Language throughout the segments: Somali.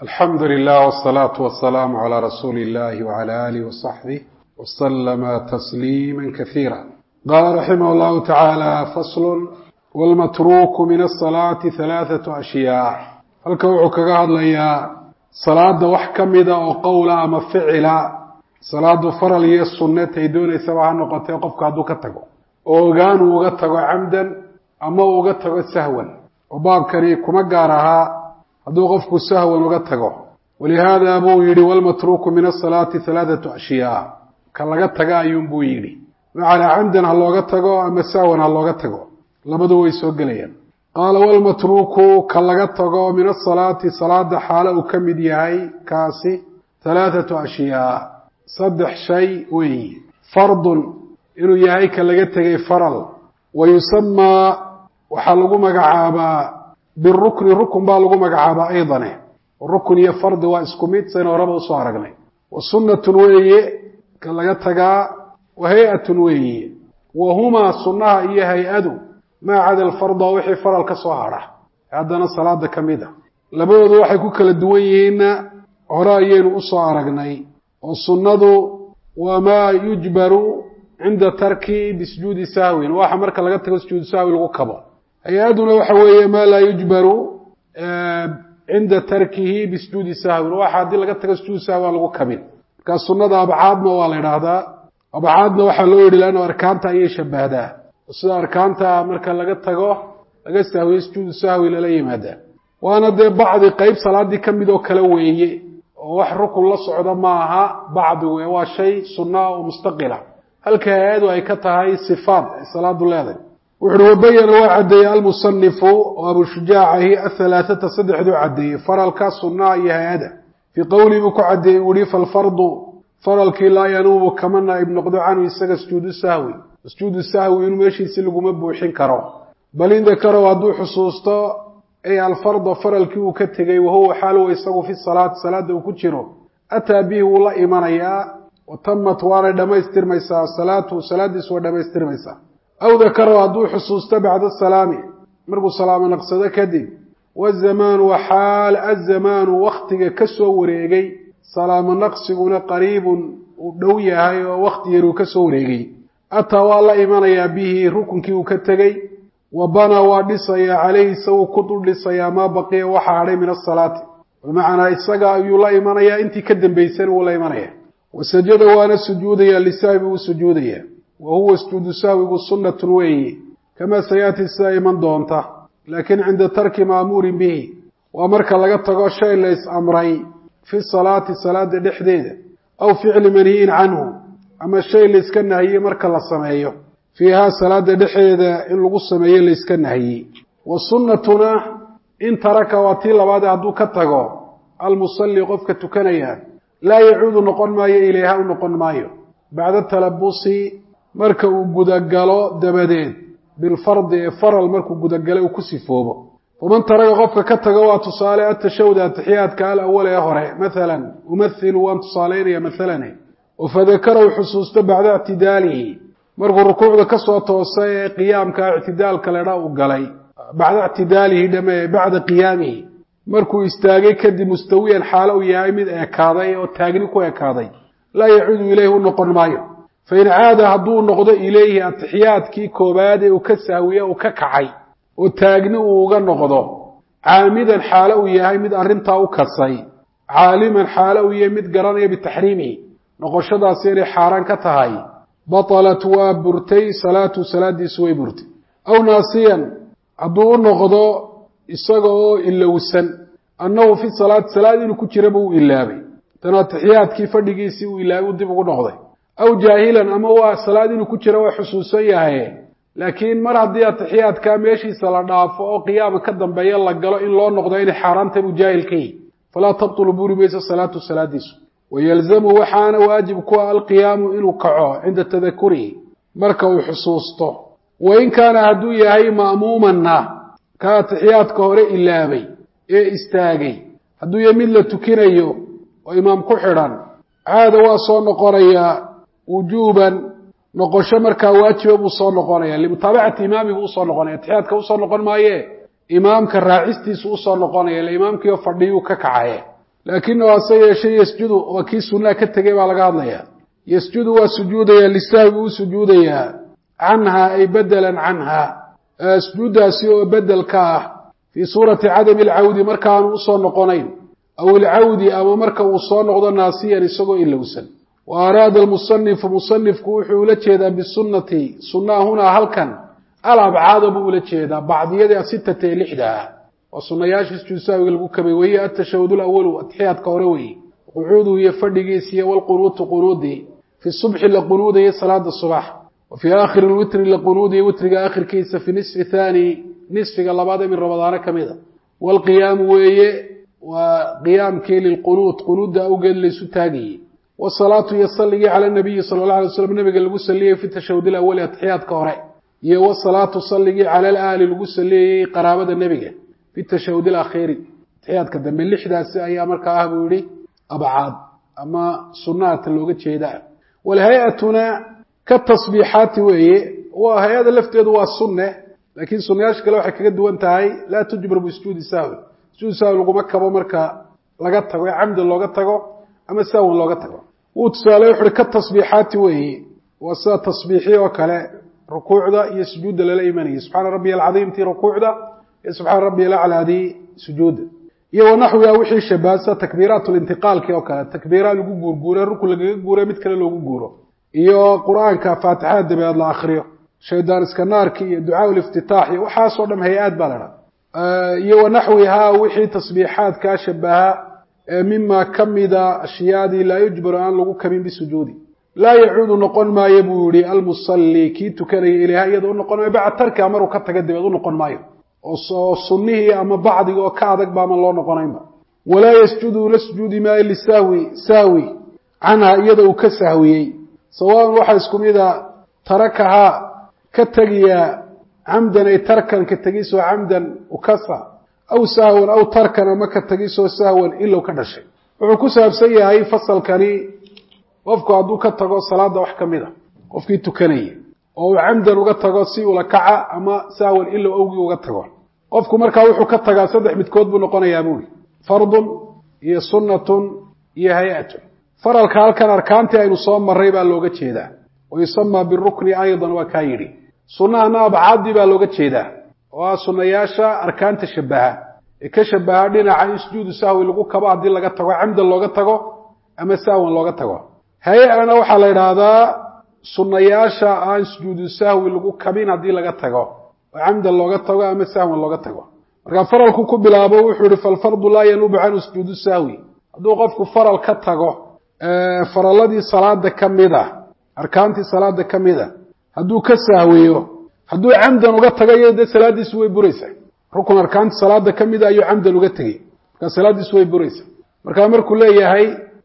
alxamdu lilah wsalaatu wasalaamu calaa rasuuli illahi wcala alih wasaxbih waslama tasliima kasiira qaala raximah llahu tacaala faslun wlmatruuku min asalaati halaathatu ashyaa halka wuxuu kaga hadlayaa salaada wax ka mida oo qowla ama ficila salaadu faral iyo sunnatay doonaysaba ha noqotee qofka hadduu ka tago oo ogaan uu uga tago camdan ama uu uga tago sahwan oo baabkani kuma gaar ahaa hadduu qofku sahwan uga tago walihaada buu yidhi walmatruuku min asalaati halaathatu ashyaa ka laga taga ayuunbuu yidhi macalaa camdan ha looga tago ama sahwan ha looga tago labadu way soo gelayaan qaala walmatruuku ka laga tago min asalaati salaada xaalo uu ka mid yahay kaasi halaathatu ashyaa saddex shay weeyi fardun inuu yahay ka laga tegay faral wa yusamaa waxaa lagu magacaabaa birukni rukun baa lagu magacaabaa aydane rukun iyo fardi waa isku mid sayna horaba usoo aragnay wa sunnatun weeye ka laga tagaa wa hay-atun weeye wa humaa sunnaha iyo hay-adu maa cada alfarda wixii faral ka soo hadha haddana salaada ka mid a labadoodu waxay ku kala duwan yihiinna hore ayaynu usoo aragnay oo sunnadu waa maa yujbaru cinda tarki bisujuudi sahwin waxa marka laga tago sujuudu sahwi lagu kabo hay-aduna waxa weeye maa laa yujbaru cinda tarkihi bisujuudi sahwin waxa haddii laga tago sujuud sahwi aan lagu kabin markaa sunnada abcaadna waa la idhaahdaa abcaadna waxaa loo yidhi laanno arkaanta ayay shabahdaa sida arkaanta marka laga tago laga sahwiyo sujuudu sahwi lala yimaadaa waana dee bacdi qeyb salaadii ka mid oo kale weeye oo wax rukun la socda ma aha bacdi wey waa shay sunna oo mustaqila halka hay-adu ay ka tahay sifaat ay salaadu leedahay wuxuuhi wabayana waa caddeeyey almusanifu oo abushujaacahi ahalaathata saddexduu caddeeyey faralka sunnaha iyo hay-ada fii qowlii buu ku caddeeyey uu yihi falfardu faralkii laa yanuubu kama naa'ib noqdo canhu isaga sujuudu sahwi sujuudu sahwi inuu meeshiisi laguma buuxin karo bal in dakarow hadduu xusuusto ay alfarda faralkii uu ka tegey wahuwa xaaluwa isagu fi salaati salaada uu ku jiro ataa bihi wuu la imanayaa wa tamat waanay dhammaystirmaysaa salaatu salaadiisu waa dhammaystirmaysaa aw dakarow hadduu xusuusto bacda asalaami markuu salaamo naqsado kadib wazamaanu wa xaal azamaanu waktiga ka soo wareegay salaamo naqsiguna qariibun uu dhow yahay oo wakti yaruu ka soo wareegay ataa waa la imanayaa bihi rukunkii uu ka tegey wa banaa waa dhisayaa calayhi isaguu ku dul dhisayaa maa baqiya waxa hadhay min asalaati bimacnaa isaga ayuu la imanayaa intii ka dambaysan wuu la imanayaa wa sajada waana sujuudayaa lisahwi uu sujuudayaa wa huwa sujuudu sahwigu sunnatun weeye kamaa sayaati sida iman doonta laakiin cinda tarki maamuurin bihi waa marka laga tago shay la is-amray fi salaati salaada dhexdeeda aw ficli manhiyin canhu ama shay layska nahiyey marka la sameeyo fiihaa salaada dhexeeda in lagu sameeyo layska nahiyey wa sunnatuna in taraka waa tii labaade hadduu ka tago almusalli qofka tukanaya laa yacuudu noqon maayo ilayha u noqon maayo bacda talabusi marka uu gudagalo dabadeed bilfardi ee faral markuu gudagalo uu ku sifoobo faman taraka qofka ka tago waa tusaale atashawda atixiyaadka alawal ee hore mathalan umathilu waan tusaalaynaya mathalane oo fadakara uu xusuusto bacda ictidaalihi markuu rukuucda ka soo toosay ee qiyaamka ictidaalka ledha uu galay bacda ictidaalihi dhame bacda qiyaamihi markuu istaagay kadib mustawiyan xaalo uu yahay mid ekaaday oo taagni ku ekaaday laa yacuudu ileyhi u noqon maayo fain caada hadduu noqdo ileyhi atixiyaadkii koobaad ee uu ka sahwiye uu ka kacay oo taagni uu uga noqdo caamidan xaalo uu yahay mid arrintaa u kasay caaliman xaalo uu yahay mid garanaya bitaxriimihi noqoshadaasi inay xaaraan ka tahay batalat waa burtay salaatu salaadiisu way burtay aw naasiyan hadduu u noqdo isaga oo ilowsan annahu fi salaati salaad inuu ku jiraba uu ilaabay tan atixiyaadkii fadhigiisii uu ilaabay u dib ugu noqday aw jaahilan ama waa salaad inuu ku jira waa xusuusan yahaye laakiin mar haddii atixiyaadkaa meeshiisa la dhaafo oo qiyaama ka dambeeya la galo in loo noqdo inay xaaraantahy buu jaahil ka yihi falaa tabtulu buri mayso salaatu salaadiisu wayalzamu waxaana waajib ku ah alqiyaamu inuu kaco cinda tadakurihi marka uu xusuusto wain kaana hadduu yahay ma'muumanna ka atixiyaadka hore ilaabay ee istaagay hadduu yahay mid la tukinayo oo imaam ku xidhan caada waa soo noqonayaa wujuuban noqosho markaa waajiba buu soo noqonaya limutaabacati imaami buu usoo noqonaya atixiyaadka usoo noqon maaye imaamka raacistiisu usoo noqonaya ila imaamkiio fadhiyuu ka kacaye laakinahu hase yeeshee yasjudu waa kii sunnaha ka tegay baa laga hadlayaa yasjudu waa sujuudayaa lisahwi buu u sujuudayaa canha ay bedelan canha sujuuddaasi oo bedel ka ah fii suurati cadami alcawdi markaanu usoo noqonayn aw ilcawdi ama marka uu soo noqdo naasiyan isagoo ilowsan wa araada almusanifu musanifku wuxuu ula jeedaa bisunnati sunnaha hunaa halkan alabcaada buu ula jeedaa bacdiyadii asitata ee lixda ah waa sunayaasha sujuud sahwiga lagu kabay weye atashahud lawalu atixiyaadka hore weeye qucuuduhu iyo fadhigiisiiyo walqunuutu qunuudii fi subxi la qunuudaya salaada subax wa fii aakhiri lwitri la qunuudiya witriga aakhirkiisa fi nisfi thaani nisfiga labaad ee min ramadaano ka mid a waalqiyaamu weeye waa qiyaamkii lilqunuud qunuudda awgeed laysu taagayey wasalaatu iyo salligii cala nabiyi sala alla alay slam nabiga lagu saliyey fi tashahud ilawali atixiyaadka hore iyo wasalaatu salligii cala alaali lagu saliyayey qaraabada nebiga fi tashahud alakhiiri atixiyaadka dambe lixdaasi ayaa markaa ah buu yihi abcaad ama sunnaata looga jeedaa walhay-atuna ka tasbiixaati weeye waa hay-ada lafteedu waa sunne laakiin sunnayaasha kale waxay kaga duwan tahay laa tujbar bisujuudi sahwi sujuud sahwi laguma kabo marka laga tago ee camdan looga tago ama sahwan looga tago wuu tusaale wuxu uhi ka tasbiixaati weeye waa sida tasbiixi oo kale rukuucda iyo sujuudda lala imanayay subxaana rabbiya alcadiim tii rukuucda iyo subxaana rabbiya alaclaadii sujuudda iyo wanaxwiga wixii shabaasa takbiiraat lintiqaalki oo kale takbiira lagu guurguure rukun lagaga guure mid kale loogu guuro iyo qur-aanka faatixada dabeed la akriyo shaydaan iska naarki iyo ducaa liftitaax iyo waxaasoo dham hay-aad baa ladha iyo wanaxwihaa wixii tasbiixaadkaa shabaha mima kamida ashyaadii laa yujbaru aan lagu kabin bisujuudi laa yacuudu noqon maayo buu yihi almusalli kii tukanaya ilayha iyada u noqon maayo bacd tarkiha maruu ka taga dabeed u noqon maayo oo sunnihii ama bacdiga oo ka adag ba ama loo noqonaynba walaa yasjudu la sujuudi maayo lisahwi sahwi canha iyada uu ka sahwiyey sawaaban waxaa isku mida tarakahaa ka tegiyaa camdan ay tarkan ka tegisoo camdan ukasa aw sahwan aw tarkan ama ka tegisoo sahwan ilow ka dhashay wuxuu ku saabsan yahay fasalkani qofku hadduu ka tago salaada wax ka mid a qofkii tukanaya oo uu camdan uga tago si ula kaca ama sahwan ilow awgii uga tago qofku markaa wuxuu ka tagaa saddex midkood buu noqonayaa buuri fardun iyo sunnatun iyo hay-atun faralka halkan arkaantii aynu soo marray baa looga jeedaa wa yusamaa birukni aydan waa kaa yidhi sunnahana abcaadii baa looga jeedaa oo ah sunnayaasha arkaanta shabaha ee ka shabaha dhinaca in sujuudu sahwi lagu kabo haddii laga tago camdan looga tago ama sahwan looga tago hay-ana waxaa la idhaahdaa sunnayaasha aan sujuudu sahwi lagu kabin haddii laga tago oo camdan looga tago ama sahwan looga tago markaa faralku ku bilaabo wuxuu ihi falfardu laa yanuubu canhu sujuudu sahwi hadduu qofku faral ka tago faraladii salaada ka mid a arkaantii salaada ka mid a hadduu ka sahwiyo hadduu camdan uga tagayo dee salaadiisu way buraysaa rukun arkaantii salaada ka mid a ayuu camdan uga tegey markaa salaadiisu way buraysaa markaa markuu leeyahay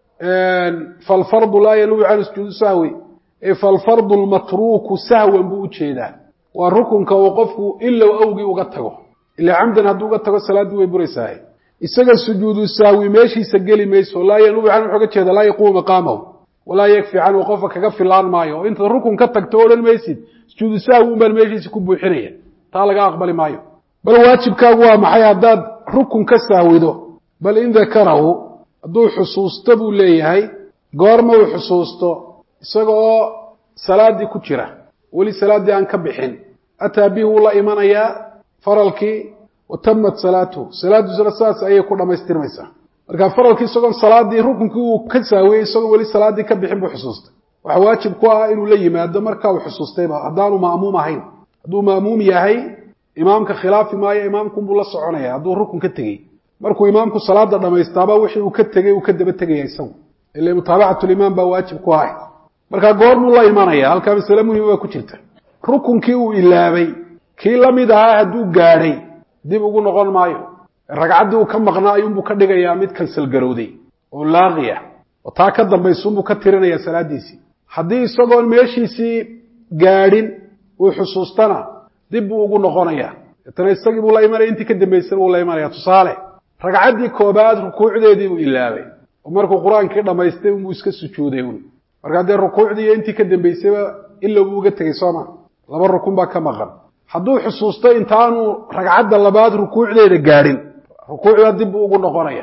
falfardu laa yanuubu canhu sujuudu sahwi falfardu lmatruuku sahwan buu ujeedaa waa rukunka uu qofku ilow awgii uga tago ila camdan hadduu uga tago salaaddii way buraysaa isaga sujuudu sahwi meeshiisa geli mayso laa yanuubu canhu wuxuu ga jeeda laa yaquumu maqaamahu walaa yakfi canhu qofka kaga filaan maayo oo intaad rukun ka tagto odhan maysid sujuudu sahwi un baan meeshiisa ku buuxinaya taa laga aqbali maayo bal waajibkaagu waa maxay haddaad rukun ka sahwido bal in dakarahu hadduu xusuusto buu leeyahay goorma uu xusuusto isaga oo salaaddii ku jira weli salaaddii aan ka bixin ataa bihi wuu la imanayaa faralkii wa tamat salaatuhu salaaddiisuna saas ayay ku dhammaystirmaysaa marka faralkii isagoon salaaddii rukunkii uu ka saawiyey isagoon weli salaaddii ka bixin buu xusuustay waxaa waajib ku ah inuu la yimaado marka uu xusuustayba haddaanu ma'muum ahayn hadduu ma'muum yahay imaamka khilaafi maayo imaamkunbuu la soconaya hadduu rukun ka tegey markuu imaamku salaada dhamaystaaba wixii uu ka tegey uu ka daba tegaya isagu ila mutaabacatulimaam baa waajib ku ahay markaa goormuu la imanaya halkaa masale muhima baa ku jirta rukunkii uu ilaabay kii la mid ahaa hadduu gaadhay dib ugu noqon maayo ragcaddii uu ka maqnaa ayuunbuu ka dhigayaa mid kansalgarowday oo laaqiya oo taa ka dambaysuunbuu ka tirinaya salaaddiisii haddii isagoon meeshiisii gaadhin uu xusuustana dib buu ugu noqonaya deetana isagii buu la imanaya intii ka dambaysana wuu la imanaya tusaale ragcaddii koobaad rukuucdeedii buu ilaabay oo markuu qur-aankii dhammaystay unbuu iska sujuuday un markaa dee rukuucdii iyo intii ka dambaysayba ila buu uga tegey sooma laba rukun baa ka maqan hadduu xusuusto intaanu ragcadda labaad rukuucdeeda gaadhin rukuucdaa dib buu ugu noqonaya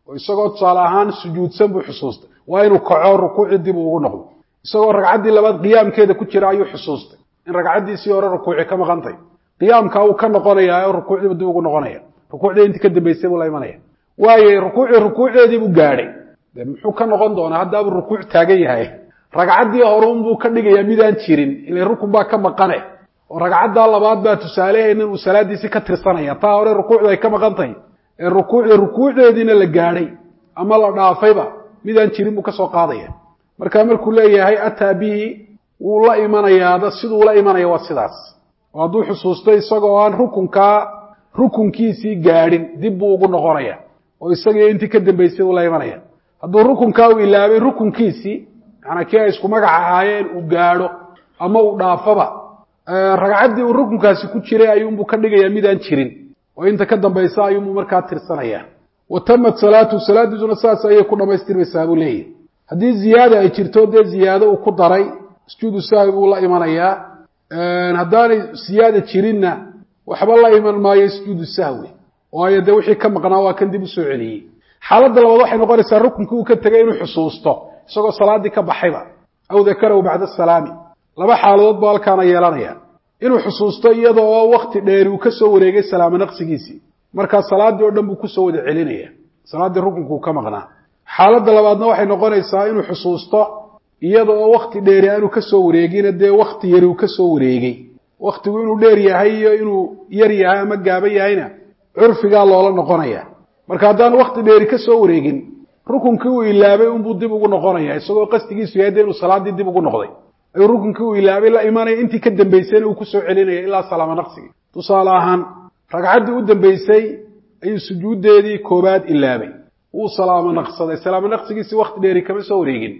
oo isagoo tusaale ahaan sujuudsan buu xusuustay waa inuu kaco rukuucii dib ugu noqdo isagoo ragcaddii labaad qiyaamkeeda ku jira ayuu xusuustay in ragcaddiisii hore rukuuci ka maqantay qiyaamka uu ka noqonayaa oo rukuucdiibu dib ugu noqonaya rukuucdii intii ka dambaysay buu la imanaya waayo rukuucii rukuucdeedii buu gaadhay de muxuu ka noqon doonaa haddaabuu rukuuc taagan yahay ragcaddii horeunbuu ka dhigayaa midaan jirin ila rukun baa ka maqane oo ragcaddaa labaad baa tusaaleheenin uu salaadiisii ka tirsanaya taa hore rukuucdu ay ka maqan tahay ee rukuucda rukuucdeediina la gaadhay ama la dhaafayba midaan jirin buu ka soo qaadaya marka markuu leeyahay ataa bihi wuu la imanayaada siduu la imanaya waa sidaas oo hadduu xusuusto isagoo aan rukunkaa rukunkiisii gaadhin dib buu ugu noqonaya oo isagii intii ka dambaysay uu la imanaya hadduu rukunkaa uu ilaabay rukunkiisii manaa kii ay isku magac ahaayeen uu gaadho ama uu dhaafaba ragcaddii uu rukunkaasi ku jiray ayuunbuu ka dhigayaa midaan jirin oo inta ka dambaysa ayuunbuu markaa tirsanaya wa tamat salaatu salaadiisuna saas ayay ku dhamaystirmaysaa buu leeyahy haddii ziyaada ay jirto dee ziyaado uu ku daray sujuudu sahwi buu la imanayaa haddaanay siyaada jirinna waxba la iman maayo sujuudu sahwi waayo dee wixii ka maqnaa waa kan dib usoo celiyey xaaladda labaad waxay noqonaysaa rukunkii uu ka tegay inuu xusuusto isagoo salaaddii ka baxayba aw dakarahu bacda asalaami laba xaaladood baa halkaana yeelanaya inuu xusuusto iyada oo wakti dheeri uu ka soo wareegay salaamo naqsigiisii markaa salaaddii oo dhan buu kusoo wada celinaya salaaddii rukunkuu ka maqnaa xaaladda labaadna waxay noqonaysaa inuu xusuusto iyada oo wakti dheeri aanu ka soo wareegina dee wakti yari uu ka soo wareegay waktigu inuu dheer yahay iyo inuu yar yahay ama gaaban yahayna curfigaa loola noqonaya marka haddaan wakti dheeri ka soo wareegin rukunkii uu ilaabay unbuu dib ugu noqonaya isagoo qasdigiisu yahay de inuu salaaddii dib ugu noqday ayuu rukunkii uu ilaabay la imanaya intii ka dambaysayna uu kusoo celinaya ilaa salaamo naqsigii tusaale ahaan ragcaddii u dambaysay ayuu sujuuddeedii koobaad ilaabay wuu salaamo naqsaday salaamo naqsigiisii wakti dheeri kama soo wareegin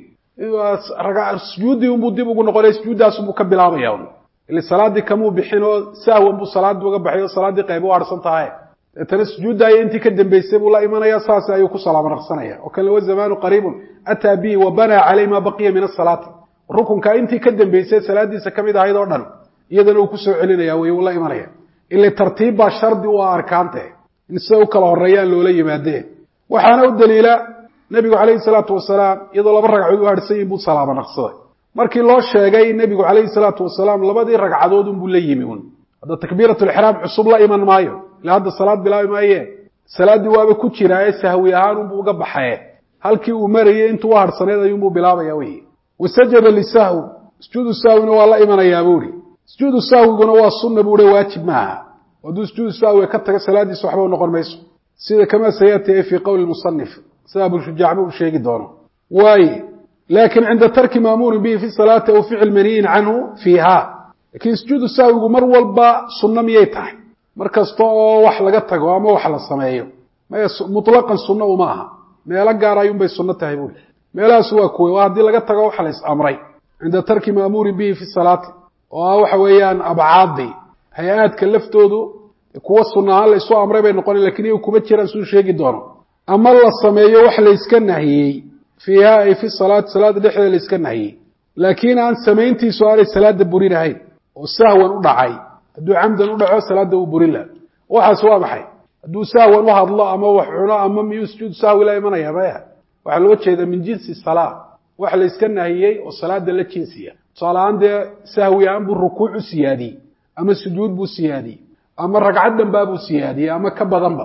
sujuuddii unbuu dib ugu noqonaya sujuuddaasunbuu ka bilaabaya un ile salaaddii kamuu bixin oo sahwan buu salaaddii uga baxay oo salaaddii qayb u harsan tahay deetana sujuuddaaya intii ka dambaysay buu la imanaya saas ayuu ku salaamo naqsanaya oo kan wa zamaanu qariibun ataa bihi wa banaa caleyh maa baqiya min asalaati rukunkaa intii ka dambaysay salaaddiisa kamid ahayd oo dhan iyadana uu kusoo celinaya wey uu la imanaya ile tartiib baa shardi u ah arkaante in sida u kala horeeyaan loola yimaadee waxaana u daliila nebigu calayhi salaatu wasalaam iyadoo laba ragcadood u harsan yihin buu salaamo naqsaday markii loo sheegay nebigu calayhi salaatu wasalaam labadii ragcadood unbuu la yimi un hadda takbiiratulixraam cusub la iman maayo ila hadda salaad bilaabi maaye salaaddii waaba ku jiraa ee sahwi ahaan unbuu uga baxaye halkii uu marayey intuu u harhsaneed ayuunbuu bilaabaya wey wasajada lisahwi sujuudu sahwina waa la imanayaa buuhi sujuudu sahwiguna waa sunna buuhi waajib maaha hadduu sujuudu sahwiga ka taga salaaddiisa waxba u noqon mayso sida kamaa sayati fii qowli musanif sida abushujaacba uu sheegi doono waaye laakiin cinda tarki maamuurin bihi fi salaati aw ficil maniyin canhu fiiha laakiin sujuudu sahwigu mar walba sunno miyay tahay mar kasta oo wax laga tago ama wax la sameeyo maya mutlaqan sunno uma aha meelo gaar ayuunbay sunno tahay buuli meelahaas waa kuwe waa haddii laga tago waxa la is amray cinda tarki maamuurin bihi fi salaati oo ah waxa weeyaan abcaadii hay-aadka laftoodu kuwa sunna ahaan la isu amray bay noqona lakin iyagu kuma jiraan suu sheegi doono ama la sameeyo wax layska nahiyey fiiha ay fi salaati salaada dhexdeeda layska nahiyey laakiin aan samayntiisu aanay salaada burin ahayn oo sahwan u dhacay hadduu camdan u dhaco salaada uu burin laha waxaas waa maxay hadduu sahwan u hadlo ama wax cuno ama miyuu sujuud sahwi la imanaya maya waxaa looga jeedaa min jinsi salaa wax layska nahiyey oo salaada la jinsiya tusaale ahaan dee sahwi ahaan buu rukuuc u siyaadiyey ama sujuud buu siyaadiyey ama ragcad dhanbaa buu siyaadiyey ama ka badanba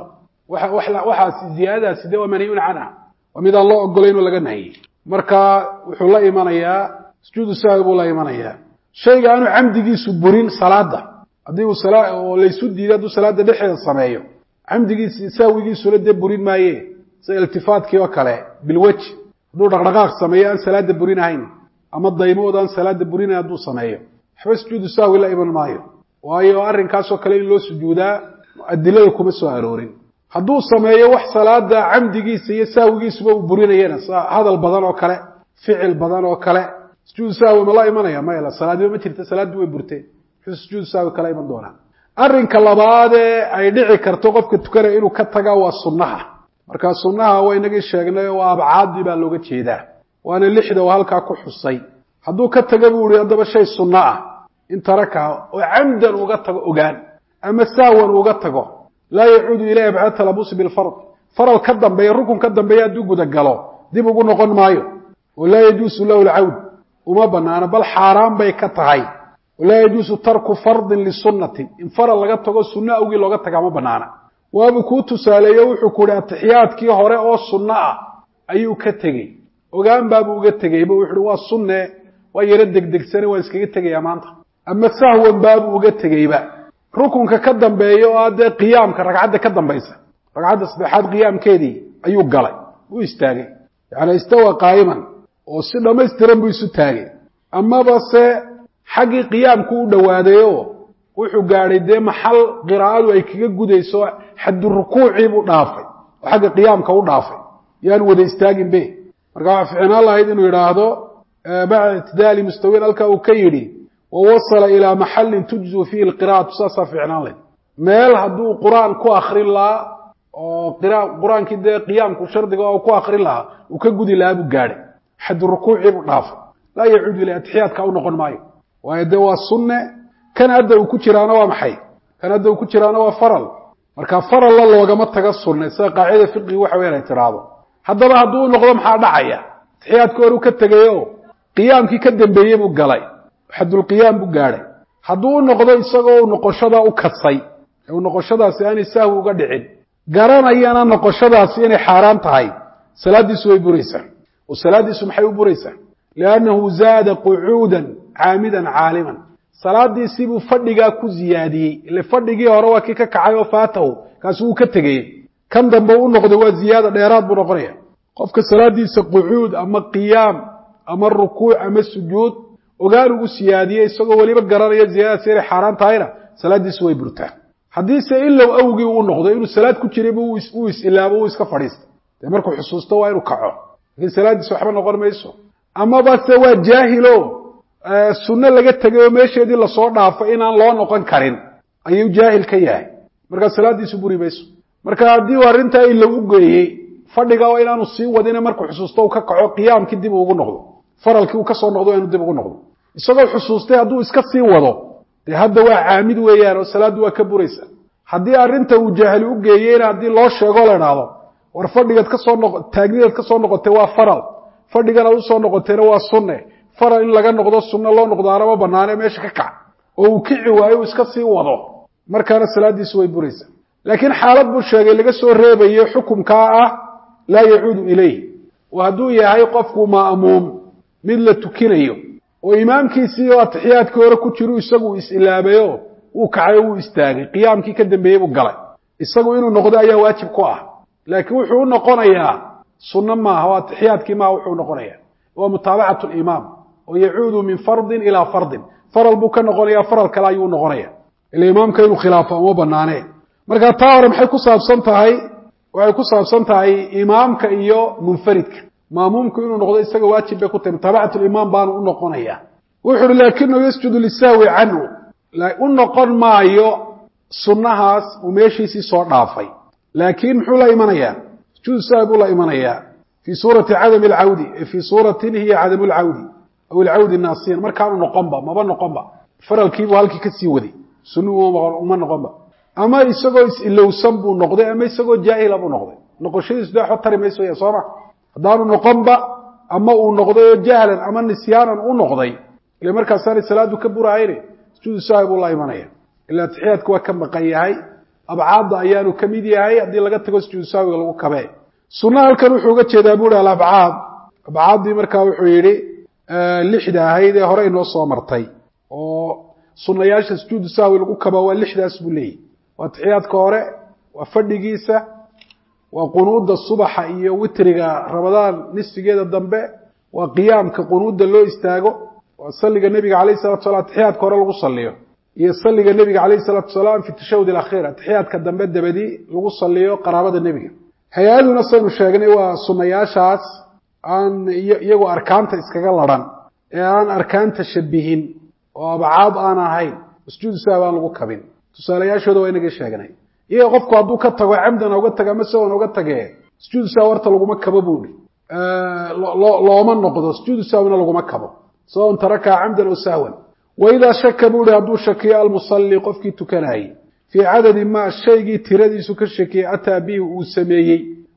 waxaasi ziyaadadaasi de waa manhiyun canha waa midaan loo ogolayn oo laga nahiyey marka wuxuu la imanayaa sujuudu sahwi buu la imanayaa shayga aanu camdigiisu burin salaada haddii uu oo laysu diiday hadduu salaada dhexdeeda sameeyo camdigiisi sahwigiisuna dee burin maaye sida iltifaadkii oo kale bilweji hadduu dhaqdhaqaaq sameeyo aan salaada burin ahayn ama daymood aan salaada burinayn hadduu sameeyo waxba sujuudu sahwi la iman maayo waayo arrinkaasoo kale in loo sujuudaa adilada kuma soo aroorin hadduu sameeyo wax salaada camdigiisa iyo sahwigiisuba uu burinayana hadal badan oo kale ficil badan oo kale sujuudu sahwi ma la imanaya maya salaadiba ma jirta salaaddii way burteen muxuu sujuudu sahwi kala iman doonaa arrinka labaadee ay dhici karto qofka tukanaya inuu ka taga waa sunnaha markaa sunnaha waa inagii sheegnay waa abcaadii baa looga jeedaa waana lixda oo halkaa ku xusay hadduu ka taga buu ihi haddaba shay sunno ah in tarakaha oo camdan uga tago ogaan ama sahwan uga tago laa yacuudu ilayha bacda talabusi bilfard faral ka dambeeya rukun ka dambeeya hadduu gudagalo dib ugu noqon maayo oo laa yajuusu lahu lcawd uma banaano bal xaaraan bay ka tahay walaa yajuusu tarku fardin lisunnatin in faral laga tago sunno awgii looga tagaa ma banaana waabuu kuu tusaaleeyo wuxuu ku uhi atixiyaadkii hore oo sunno ah ayuu ka tegey ogaan baabuu uga tegeyba wuxu uhi waa sunne waa yaro degdegsane waan iskaga tegayaa maanta ama sahwan baabuu uga tegeyba rukunka ka dambeeya oo dee qiyaamka ragcadda ka dambaysa ragcadda saddexaad qiyaamkeedii ayuu galay u istaagay yacni istawa qaa'iman oo si dhammaystiran buu isu taagay amaba se xaggii qiyaamku u dhowaadayoo wuxuu gaadhay dee maxal qiraa'adu ay kaga gudayso xaddu rukuucii buu dhaafay oo xagga qiyaamka u dhaafay yaanu wada istaagin be marka waxaa ficnaan lahayd inuu yidhaahdo bacda ictidaali mustawiin halka uu ka yidhi wawasala ilaa maxallin tujzu fiihi lqira'atu saasaa ficnaan lahayd meel hadduu qur-aan ku akrin lahaa oo qur-aankii dee qiyaamku shardiga oo ku akrin lahaa uu ka gudi lahaa buu gaadhay xaddu rukuucii buu dhaafay laa yacuudu ila atixiyaadka u noqon maayo waayo dee waa sunne kan hadda uu ku jiraana waa maxay kan hadda uu ku jiraana waa faral marka faralla loogama taga sunne sida qaacida fiqigi waxa weyan ay tiraahdo haddaba hadduu noqdo maxaa dhacaya atixiyaadka hore u ka tegayo qiyaamkii ka dambeeyey buu galay xadulqiyaam buu gaadhay hadduu u noqdo isagoo noqoshadaa u kadsay ee uu noqoshadaasi aanay sahwi uga dhicin garanayana noqoshadaasi inay xaaraan tahay salaaddiisu way buraysaa oo salaaddiisu maxay u buraysaa liannahu zaada qucuudan caamidan caaliman salaadiisiibuu fadhigaa ku ziyaadiyey ile fadhigii hore waa kii ka kacay oo faatahu kaasi wuu ka tegayey kan dambe u noqday waa ziyaada dheeraad buu noqonaya qofka salaadiisa qucuud ama qiyaam ama rukuuc ama sujuud ogaan ugu siyaadiyey isagoo weliba garanaya ziyaadadaasi inay xaaraan tahayna salaaddiisu way burtaa haddiise ilow awgii uu noqdo inuu salaad ku jirayba uu is-ilaabo uu iska fadhiista dee markuu xusuusto waa inuu kaco laakiin salaaddiisa waxba noqon mayso amaba se waa jaahilo sunno laga tegay oo meesheedii lasoo dhaafay inaan loo noqon karin ayuu jaahil ka yahay markaa salaaddiisu buri mayso marka haddii uu arrintaa ilow u geeyey fadhiga oo inaanu sii wadine markuu xusuusto uu ka kaco qiyaamkii dib ugu noqdo faralkii uu kasoo noqdo inuu dib ugu noqdo isagoo xusuustay hadduu iska sii wado dee hadda waa caamid weeyaan oo salaaddu waa ka buraysa haddii arrinta uu jaahili u geeyeyna haddii loo sheegoo la idhaahdo war fadhigaad kasoo noq taagnidaad kasoo noqotay waa faral fadhiganaad usoo noqotayna waa sunne faral in laga noqdo sunno loo noqdaana ma banaane meesha ka kac oo uu kici waayo uu iska sii wado markaana salaaddiisu way buraysaa laakiin xaalad buu sheegay laga soo reebayo xukumkaa ah laa yacuudu ilayh oo hadduu yahay qofku ma'muum mid la tukinayo oo imaamkiisii oo atixiyaadkii hore ku jiru isagu is-ilaabayo wuu kacay oo wuu istaagay qiyaamkii ka dambeeyey buu galay isagu inuu noqdo ayaa waajib ku ah laakiin wuxuu u noqonayaa sunno maaha oo atixiyaadkii maaha wuxuu noqonayaa waa mutaabacatu limaam oo yacuudu min fardin ilaa fardin faral buu ka noqonayaa faral kale ayuu noqonaya ila imaamka inuu khilaafo uma banaaneen marka taa hore maxay ku saabsan tahay waxay ku saabsan tahay imaamka iyo munfaridka maamuumku inuu noqdo isaga waajib bay ku tahay mutaabacatu limaam baanu u noqonaya wuxu uhi laakinahu yasjudu lisahwi canhu u noqon maayo sunnahaas uu meeshiisii soo dhaafay laakiin muxuu la imanayaa sujuudu sahwi buu la imanayaa fii suurati cadami alcawdi fii suuratin hiya cadamu lcawdi aw ilcawdi naasiyan markaanu noqonba maba noqonba faralkiibuu halkii kasii waday sunnuhu uma noqonba ama isagoo is-ilowsan buu noqday ama isagoo jaahila buu noqday noqoshadiisu dee waxba tari mayso ya sooma haddaanu noqonba ama uu noqday oo jahlan ama nisyaanan u noqday ile markaasaanay salaadu ka burahayne sujuudu sahwi buu la imanaya ila atixiyaadku waa ka maqan yahay abcaadda ayaanu ka mid yahay haddii laga tago sujuudu sahwiga lagu kabee sunna halkan wuxuu uga jeedaa bu hi alabcaad abcaaddii markaa wuxuu yidhi lixda ahayd ee hore inoo soo martay oo sunayaasha sujuudu sahwi lagu kaba waa lixdaas buu leeyahy waa atixiyaadka hore waa fadhigiisa waa qunuudda subaxa iyo witriga ramadaan nisfigeeda dambe waa qiyaamka qunuudda loo istaago waa salliga nebiga alayh salatu salam atixiyaadka hore lagu saliyo iyo salliga nebiga calayh salaatu salaam fi tashahud alakhiir atixiyaadka dambe dabadi lagu saliyo qaraabada nebiga hay-aduna saynu sheegnay waa sunayaashaas aan iyagoo arkaanta iskaga ladhan ee aan arkaanta shabihin oo abcaad aan ahayn sujuudu sahwi aan lagu kabin tusaalayaashooda waa inaga sheegnay iyaga qofku hadduu ka tago camdan oga taga ama sawan oga tagee sujuudu sahwi horta laguma kabo buuhi looma noqdo sujuudu sahwina laguma kabo sawaun tarakaa camdan aw sahwan waidaa shaka buu ihi hadduu shakiyo almusalli qofkii tukanayey fii cadadi maa shaygii tiradiisu ka shakiyey ataa bihi uu sameeyey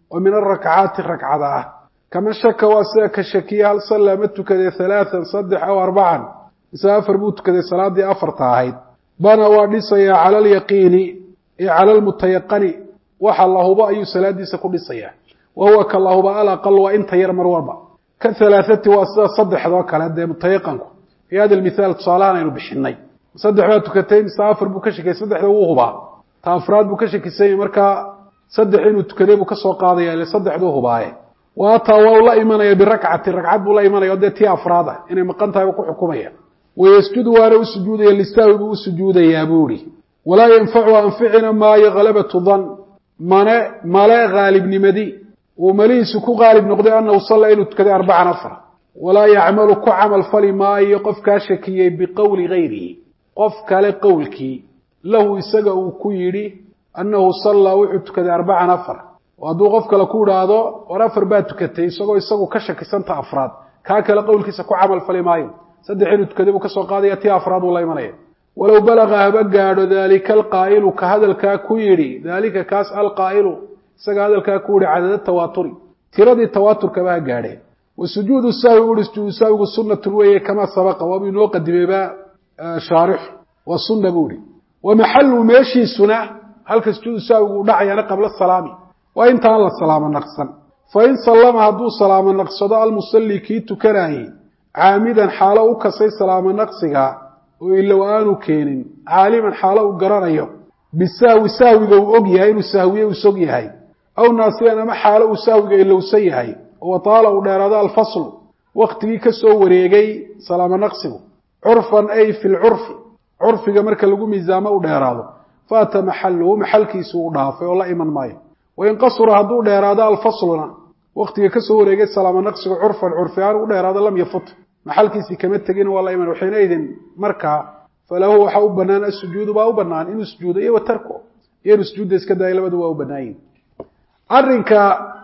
oo min arakcaati ragcada ah kama shaka waa sida ka shakiya hal sallaa ma tukaday halaatan saddex aw arbacan mise afar buu tukaday salaadii afarta ahayd bana waa dhisayaa cala alyaqiini ee cala almutayaqani waxa la hubo ayuu salaadiisa ku dhisayaa wa huwa ka la huba alaqal waa inta yar mar walba ka halaathati waa sida saddexdoo kale dee mutayaqanku fii hada mithaal tusaalahaan aynu bixinay saddex baa tukatay mise afar buu ka shakiyay saddexda wuu hubaa ta afraad buu ka shakisanyay markaa saddex inuu tukaday buu kasoo qaadaya ile saddexduu hubaaye waataa waa u la imanaya birakcati ragcad buu la imanaya o dee tii afraad ah inay maqan tahay buu ku xukumaya wayasjudu waana u sujuudaya lisaawi buu u sujuudayaa buu ihi walaa yanfacu anficina maayo halabatu dan mane male haalibnimadi uu malihiisu ku qaalib noqday anahu salla inuu tukaday arbacan afar walaa yacmalu ku camal fali maayo qofkaa shakiyey biqowli gayrihi qof kale qowlkii lahu isaga uu ku yidhi annahu sallaa wuxuu tukaday arbacan afar oo hadduu qof kale ku idhaahdo war afar baa tukatay isagoo isagu ka shakisanta afraad kaa kale qowlkiisa ku camal fali maayo saddex inuu tukaday buu kasoo qaadaya tii afraad uu la imanaya walow balaga haba gaadho daalika alqaa'ilu ka hadalkaa ku yidhi daalika kaas alqaa'ilu isaga hadalkaa ku yihi cadada tawaaturi tiradii tawaaturkaba ha gaadheen wa sujuudu sahwi uhi sujuudu sahwigu sunnatun weeye kamaa sabaqa waabuu inoo qadimeybaa shaarixu waa sunna buu ihi wa maxalu meeshiisuna halka sujuudu sahwigu u dhacayaana qabla salaami waa intaan la salaamo naqsan fa in sallama hadduu salaamo naqsado almusalli kii tukanaayey caamidan xaalo u kasay salaamo naqsiga oo ilow aanu keenin caaliman xaalo uu garanayo bisahwi sahwiga uu og yahay inuu sahwiye uu sog yahay aw naasiyan ama xaalo uu sahwiga ilowsan yahay oo taala uu dheeraado alfaslu waktigii ka soo wareegay salaamo naqsigu curfan ay fi lcurfi curfiga marka lagu miisaamo u dheeraado faata maxaluhu maxalkiisu uu dhaafay oo la iman maayo wain qasura hadduu dheeraado alfasluna waktiga kasoo wareegay salaamo naqsigu curfan curfi aan u dheeraado lam yafut maxalkiisii kama tegin waa la iman xiinaidin markaa falahu waxa u banaan asujuudu baa u banaan inuu sujuudo iyo watarku iyo inuu sujuudda iska daayo labadu waa u banaayin arrinka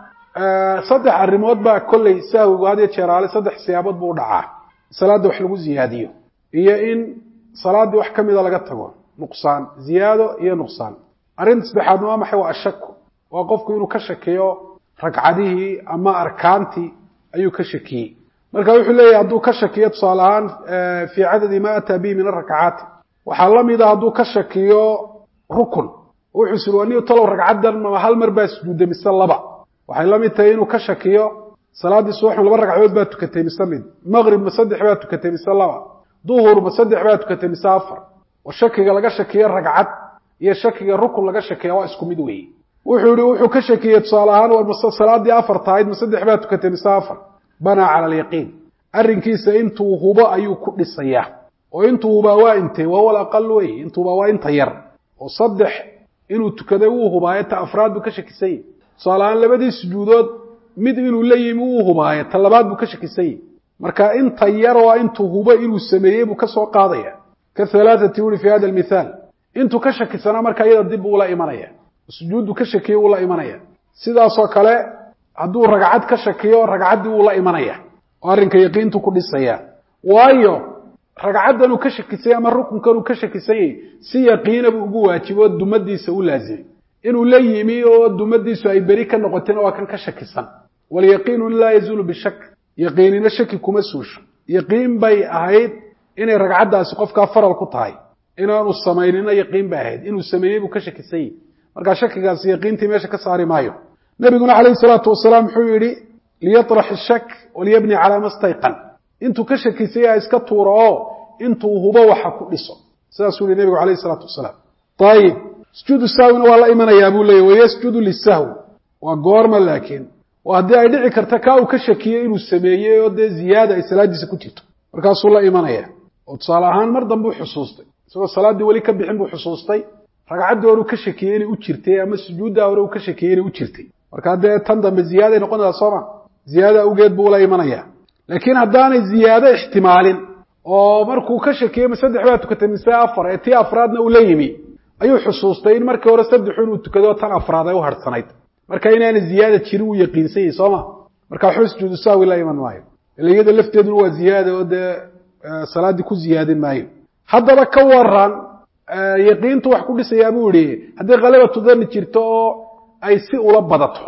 saddex arrimood baa kolley sahwigu had iyo jeeraale saddex siyaabood buu u dhacaa salaadda wax lagu ziyaadiyo iyo in salaaddii wax ka mida laga tago nuqsaan ziyaado iyo nuqsaan arrinta saddexaadna waa maxay waa ashaku waa qofku inuu ka shakiyo ragcadihii ama arkaantii ayuu ka shakiyey marka wuxuu leeyahy hadduu ka shakiyo tusaale ahaan fii cadadi ma ataa bihi min arakcaati waxaa la mida hadduu ka shakiyo rukun wuxuu siri waa ni talow ragcaddan ma hal mar baa sujuudday mise laba waxay la mid tahay inuu ka shakiyo salaaddii subaxun laba ragcadood baa tukatay mise mid maqrib ma saddex baa tukatay mise laba duhur ma saddex baa tukatay mise afar oo shakiga laga shakiyo ragcad iyo shakiga rukun laga shakiya waa isku mid weeye wuxuu yihi wuxuu ka shakiyey tusaale ahaan war mase salaaddii afar tahayd ma saddex baa tukatay mise afar banaa cala alyaqiin arrinkiisa intuu hubo ayuu ku dhisayaa oo intuu hubaa waa intee waa wal aqal wey intuu hubaa waa inta yar oo saddex inuu tukaday wuu hubaaye ta afraad buu ka shakisanyay tusaale ahaan labadii sujuudood mid inuu la yimi wuu hubaaye ta labaad buu ka shakisanyay marka inta yar waa intuu hubo inuu sameeyey buu kasoo qaadaya ka halaathati uri fi hada almithaal intuu ka shakisanaa marka iyada dib buu ula imanaya sujuuddu ka shakiyey wuu la imanaya sidaasoo kale hadduu ragcad ka shakiyo ragcaddii wuu la imanaya oo arrinka yaqiintu ku dhisaya waayo ragcaddan uu ka shakisanyay ama rukunkan uu ka shakisanyay si yaqiina buu ugu waajibo oo dumadiisa u laazimay inuu la yimi oo dumadiisu ay beri ka noqotina waa kan ka shakisan walyaqiinu laa yazuulu bishak yaqiinina shaki kuma suusho yaqiin bay ahayd inay ragcaddaasi qofkaa faral ku tahay inaanu samaynina yaqiin bay ahayd inuu sameeyey buu ka shakisanyay markaa shakigaasi yaqiintii meesha ka saari maayo nabiguna calayhi salaatu wasalaam wuxuu yidhi liyatrax ishak waliyabni calaa ma stayqan intuu ka shakisay ha iska tuuro oo intuu hubo waxa ku dhiso sidaasuu yihi nebigu calayhi salaatu wasalaam ayib sujuudu sahwina waa la imanayaa buu leeyay wayasjudu lisahwi waa goorma laakiin oo haddii ay dhici karta kaa uu ka shakiyey inuu sameeyey oo dee ziyaada ay salaadiisa ku jirto markaasuu la imanaya oo tusaale ahaan mar dambuu xusuustay isagoo salaaddii weli ka bixin buu xusuustay ragcaddii hore uu ka shakiyey inay u jirtay ama sujuuddaa hore uu ka shakiyey inay u jirtay markaa dee tan dambe ziyaaday noqonaysaa sooma ziyaada awgeed buu la imanaya laakiin haddaanay ziyaado ixtimaalin oo markuu ka shakiyey ma saddex baa tukatay mise afar ee tii afraadna uu la yimi ayuu xusuustay in markii hore saddexu inuu tukado tan afraad ay u harhsanayd marka inaana ziyaada jirin uu yaqiinsan yahay sooma marka waxba sujuudu sahwi la iman maayo ila iyada lafteeduna waa ziyaada oo dee salaaddii ku ziyaadin maayo haddaba ka waran yaqiintu wax ku dhisayaa buu yihi haddii khalabatu dani jirto oo ay si ula badato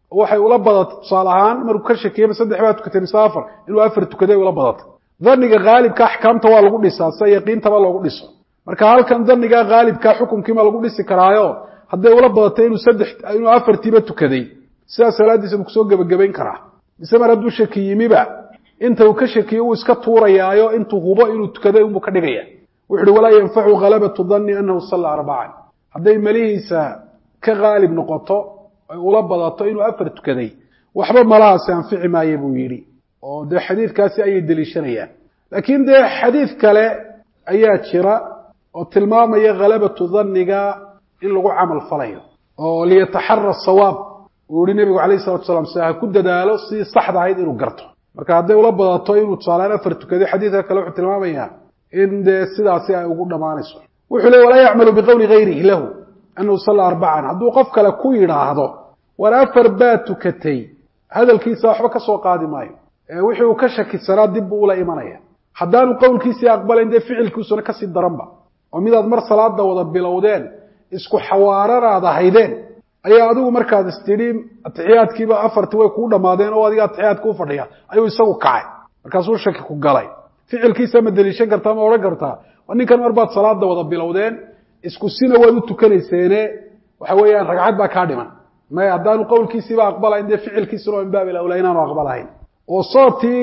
waxay ula badatay tusaale ahaan markuu ka shakiyeyba saddex baa tukatay mise afar inuu afar tukaday ula badatay dhanniga haalibka axkaamta waa lagu dhisaa sida yaqiintaba loogu dhiso marka halkan dhanniga haalibka xukunkiima lagu dhisi karaayo hadday ula badatay inuu saddex inuu afartiiba tukaday sidaa salaadiisa buu kusoo gebagabayn karaa mise mar hadduu shaki yimiba inta uu ka shakiyo uu iska tuurayaayo intuu hubo inuu tukaday unbuu ka dhigaya wuxu uhi walaa yanfacu ghalabatu danni anahu salla arbacan hadday melihiisa ka haalib noqoto ay ula badato inuu afar tukaday waxba malahaasi anfici maaye buu yidhi oo dee xadiidkaasi ayay deliishanayaan laakiin dee xadiid kale ayaa jira oo tilmaamaya khalabatu dhanniga in lagu camal falayo oo liyataxara sawaab uu yihi nebigu calayh salatu salam se ha ku dadaalo sidii saxda ahayd inuu garto marka hadday ula badato inuu tusaalaan afar tukaday xadiidka kale wuxuu tilmaamayaa in dee sidaasi ay ugu dhammaanayso wuxuu leey walaa yacmalu biqowli gayrihi lahu anahu salla arbacan hadduu qof kale ku yidhaahdo war afar baa tukatay hadalkiisa waxba ka soo qaadi maayo wixii uu ka shakisanaa dib buu ula imanaya haddaanu qowlkiisii aqbalayn dee ficilkiisuna kasii daranba oo midaad mar salaada wada bilowdeen isku xawaaranaad ahaydeen ayaa adigu markaad istidhi atixiyaadkiiba afarti way kuu dhammaadeen oo adiga atixiyaadka u fadhiya ayuu isagu kacay markaasuu shaki ku galay ficilkiisa ma deliishan kartaa ma odhan kartaa ninkan mar baad salaada wada bilowdeen isku sina waad u tukanayseene waxa weeyaan ragcad baa kaa dhiman maya haddaanu qowlkiisiiba aqbalayn dee ficilkiisuna min baabil awlaa inaanu aqbalahayn oo sootii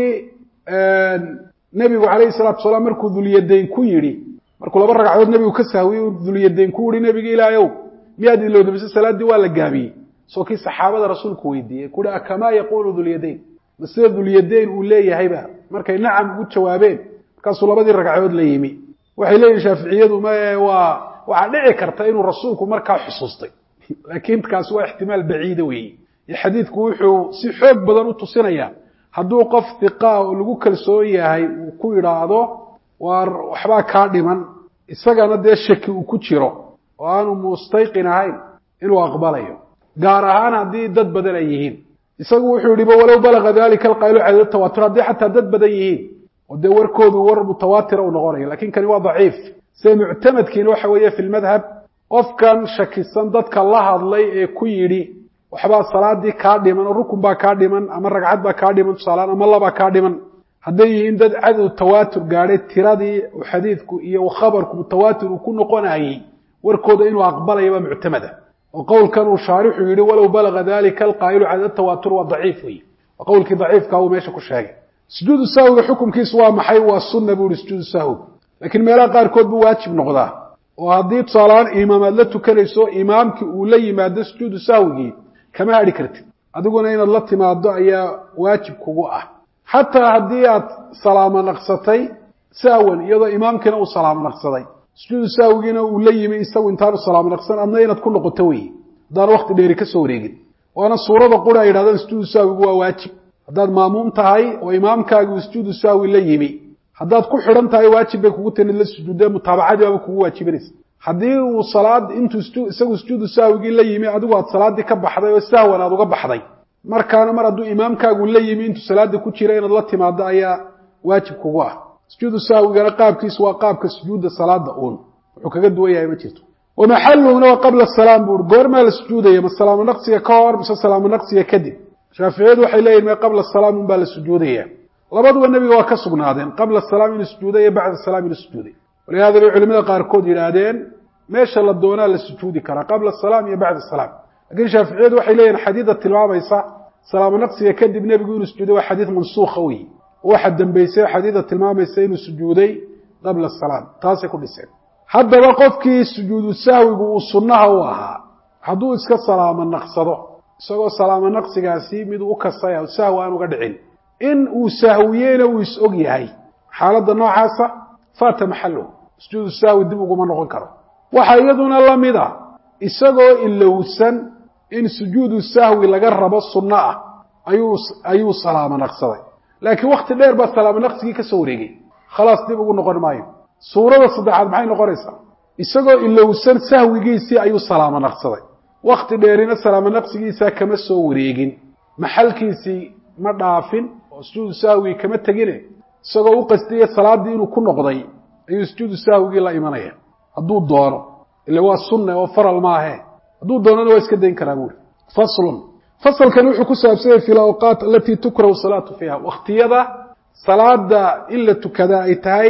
nebigu calayhi salatu wasalaam markuu dulyadayn ku yidhi markuu laba ragcadood nebigu ka sahwiyey dulyadayn ku yihi nebiga ilaahayow miyaad ilowda mise salaaddii waa la gaabiyey soo kii saxaabada rasuulku weydiiyey kuhi akamaa yaquulu dulyadayn ma sida dulyadayn uu leeyahayba markay nacam ugu jawaabeen markaasuu labadii ragcadood la yimi waxay leeyihin shaaficiyadu mae waa waxaa dhici karta inuu rasuulku markaa xusuustay laakiin kaasi waa ixtimaal baciida weeye iyo xadiidku wuxuu si xoog badan u tusinaya hadduu qof hiqaa oo lagu kalsoon yahay uu ku yidhaahdo waar waxbaa kaa dhiman isagana dee shaki uu ku jiro oo aanu mustayqin ahayn inuu aqbalayo gaar ahaan haddii dad badan ay yihiin isagu wuxuu yidhi walow balaga dalika alqaylu cadad tawaatur haddii xataa dad badan yihiin oo dee warkoodu war mutawaatira uu noqonayo lakin kani waa daciif se muctamadkiina waxa weeye fi lmadhab qofkan shakisan dadka la hadlay ee ku yidhi waxbaa salaadii kaa dhiman oo rukun baa kaa dhiman ama ragcad baa kaa dhiman tusaalaan ama labaa kaa dhiman hadday yihiin dad cadow tawaatur gaadhay tiradii xadiidku iyo khabarku mutawaatir uu ku noqonayey warkooda inuu aqbalaya baa muctamada oo qowlkan uu shaarixu yihi walow balaga dalika alqaa'ilu cadad tawaatur waa daciif wey waa qowlkii daciifka uu meesha ku sheegay sujuudu sahwiga xukumkiisu waa maxay waa sunna buu ihi sujuudu sahwi laakiin meelaha qaarkood buu waajib noqdaa oo haddii tusaalahaan imaamaad la tukanayso imaamkii uu la yimaado sujuudu sahwigii kama hadhi kartid adiguna inaad la timaado ayaa waajib kugu ah xataa haddii aad salaamo naqsatay sahwan iyadoo imaamkiina uu salaamo naqsaday sujuudu sahwigiina uu la yimi isagu intaanu salaamo naqsan adna inaad ku noqoto weye haddaan wakti dheeri ka soo wareegin waana suurada qura ay yidhahdaan sujuudu sahwigu waa waajib haddaad maamuum tahay oo imaamkaagi uu sujuudu sahwi la yimi haddaad ku xidhan tahay waajib bay kugu tani la sujuudee mutaabacadii baaba kugu waajibanaysa haddii uu salaad intuu isagu sujuudu sahwigii la yimi adigu aad salaaddii ka baxday oo sahwan aad uga baxday markaana mar hadduu imaamkaagu la yimi intuu salaada ku jira inaad la timaado ayaa waajib kugu ah sujuudu sahwigana qaabkiisu waa qaabka sujuudda salaada uun wuxuu kaga duwan yahay ma jirto wa maxaluhuna waa qabla salaam buu ui goormaa la sujuudaya ma salaamo naqsiga ka hor mise salaamo naqsiga kadib shaaficiyadu waxay leeyihin ma qabla salaam un baa la sujuudaya labaduba nebiga waa ka sugnaadeen qabla salaam inuu sujuuday iyo bacda salaam inuu sujuuday walihada bay culimada qaarkood yidhaahdeen meesha la doonaa la sujuudi karaa qabla salaam iyo bacda salaam lakiin shaaficiyadu waxay leeyihin xadiida tilmaamaysa salaamo naqsiga kadib nebigu inuu sujuuday waa xadiid mansuukha wey waxa dambeysay xadiida tilmaamaysa inuu sujuuday qabla salaam taasay ku dhiseen haddaba qofkii sujuudu sahwigu uu sunnaha u ahaa hadduu iska salaamo naqsado isagoo salaamo naqsigaasi miduu u kasaya sahwi aan uga dhicin in uu sahwiyeyna uu is og yahay xaaladda noocaasa faata maxaluhu sujuudu sahwi dib uguma noqon karo waxaa iyaduna la mid a isagoo ilowsan in sujuudu sahwi laga rabo sunno ah ayuu ayuu salaamo naqsaday laakiin wakti dheer baa salaamo naqsigii ka soo wareegay khalaas dib ugu noqon maayo suurada saddexaad maxay noqonaysaa isagoo ilowsan sahwigiisii ayuu salaamo naqsaday wakti dheerina salaamo naqsigiisaa kama soo wareegin maxalkiisii ma dhaafin oo sujuudu sahwigii kama tegine isagoo u qastiyay salaaddii inuu ku noqday ayuu sujuudu sahwigii la imanaya hadduu doono ile waa sunne oo faral maahe hadduu doonana waa iska dayn karaa buuri faslun fasalkan wuxuu ku saabsanyay fi lawqaat alatii tukrahu salaatu fiiha waktiyada salaada in la tukadaa ay tahay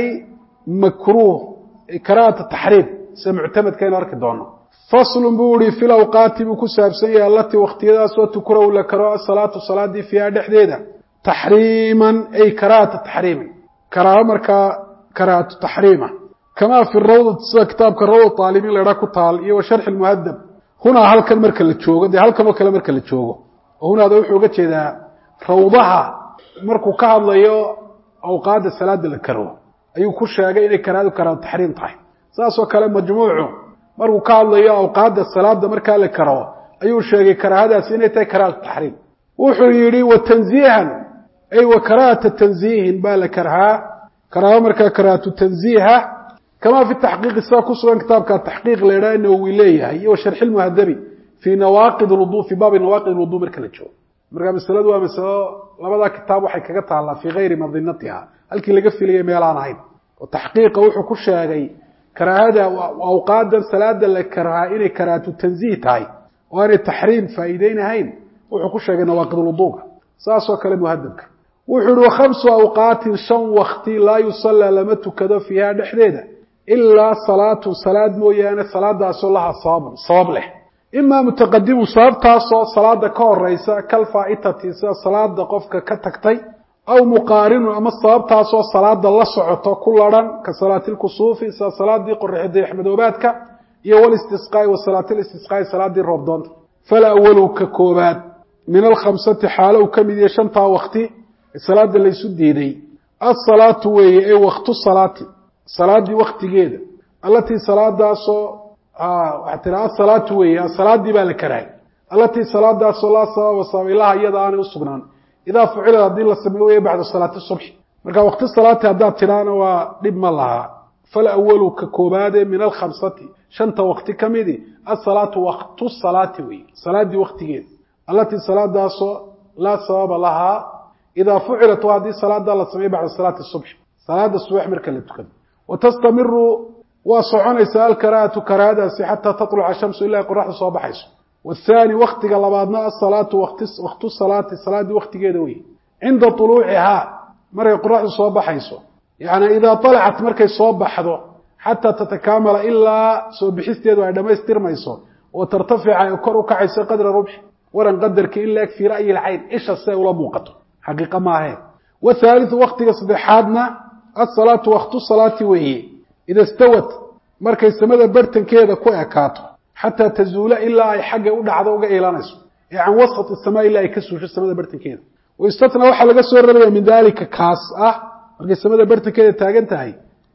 makruuh karaahata taxriim sida muctamadka aynu arki doono faslun buu ihi fi lawqaati buu ku saabsan yahay alatii waktiyadaasoo tukrahu la karo asalaatu salaadii fiiha dhexdeeda taxriiman ay karaahata taxriiman karaaho markaa karaahatu taxriima kamaa fi rawdati sida kitaabka rawda aalibiin la idhaa ku taal iyo wa sharxi lmuhadab hunaa halkan marka la joogo dee halkan oo kale marka la joogo oo hunaada wuxuu uga jeedaa rawdaha markuu ka hadlayo awqaadda salaada la karo ayuu ku sheegay inay karaahadu karaahatu taxriim tahay saasoo kale majmuucu markuu ka hadlayo awqaadda salaada markaa la karo ayuu sheegay karaahadaasi inay tahay karaahatu taxriim wuxuu yidhi wa tanziihan ay wa karaahata tanziihin baa la karhaa karaaho markaa karaahatu tanziiha kama fi taxqiiqi sidaa ku sugan kitaabka taxqiiq la idhaha nawowi leeyahay iyo wa sharxi lmuhadabi fii nawaaqid lwudu fii baabi nawaaqid lwudu marka la joogo marka masaladu waa masalo labadaa kitaab waxay kaga taallaa fii gayri madinatiha halkii laga filayay meelaan ahayn oo taxqiiqa wuxuu ku sheegay karaahada awqaadan salaada la karhaa inay karaahatu tanziih tahay oo aanay taxriim faa'iideynahayn wuxuu ku sheegay nawaaqid lwuduga saasoo kale muhadabka wuxuu yihi wakhamsu awqaatin shan wakti laa yusallaa lama tukado fiiha dhexdeeda ilaa salaatu salaad mooyaane salaadaasoo laha sababun sabab leh imaa mutaqadimun sababtaasoo salaada ka horeysa kalfaaitati sida salaada qofka ka tagtay aw muqaarinun ama sababtaasoo salaada la socoto ku laran ka salaatilkusuufi sida salaadii qoraxdayaxmadoobaadka iyo walistisqaai wa salaatilistisqaai salaadii roobdoonta fala awalu ka koobaad min alkhamsati xaalo uu ka mid yahay shantaa wakti salaada laysu diiday asalaatu weeye ee waktu salaati salaadii waktigeeda allatii salaadaasoo waxaa tira asalaatu weeye asalaadii baa la karahay allatii salaadaasoo laa sababa sabab ilaha iyada aanay usugnaan idaa fucilad haddii la sameey weye bacda salaati subxi marka wakti salaati haddaad tidhaana waa dhib ma lahaa fal awalu ka koobaade min alkhamsati shanta wakti ka midi asalaatu waktu salaati weye salaadii waktigeeda allatii salaadaasoo laa sababa lahaa idaa fucilat waa haddii salaadaa la sameeye bacda salaati subxi salaada subax marka la tukado watastamiru waa soconaysaa alkaraahatu karaahadaasi xataa taluca shamsu ilaa qoraxda soo baxayso wathani waktiga labaadna asalaatu waktu salaati salaadii waktigeeda wey cinda uluucihaa markay qoraxdu soo baxayso yani idaa alacat markay soo baxdo xataa tatakaamala ilaa soo bixisteedu ay dhammaystirmayso oo tartafica ay kor u kacayso qadra rubxi waran qadarka in laeg fii ra'yi lcayn isha si ay ula muuqato xaqiiqa maahe wathaaliu waktiga saddexaadna asalaatu waktu salaati weeye ida stawat markay samada bartankeeda ku ekaato xataa tazuula ilaa ay xagga u dhacdo uga iilanayso ee can wasat isamaa ilaa ay ka suusho samada bartankeeda waistatna waxaa laga soo raraya min daalika kaas ah markay samada bartankeeda taagan tahay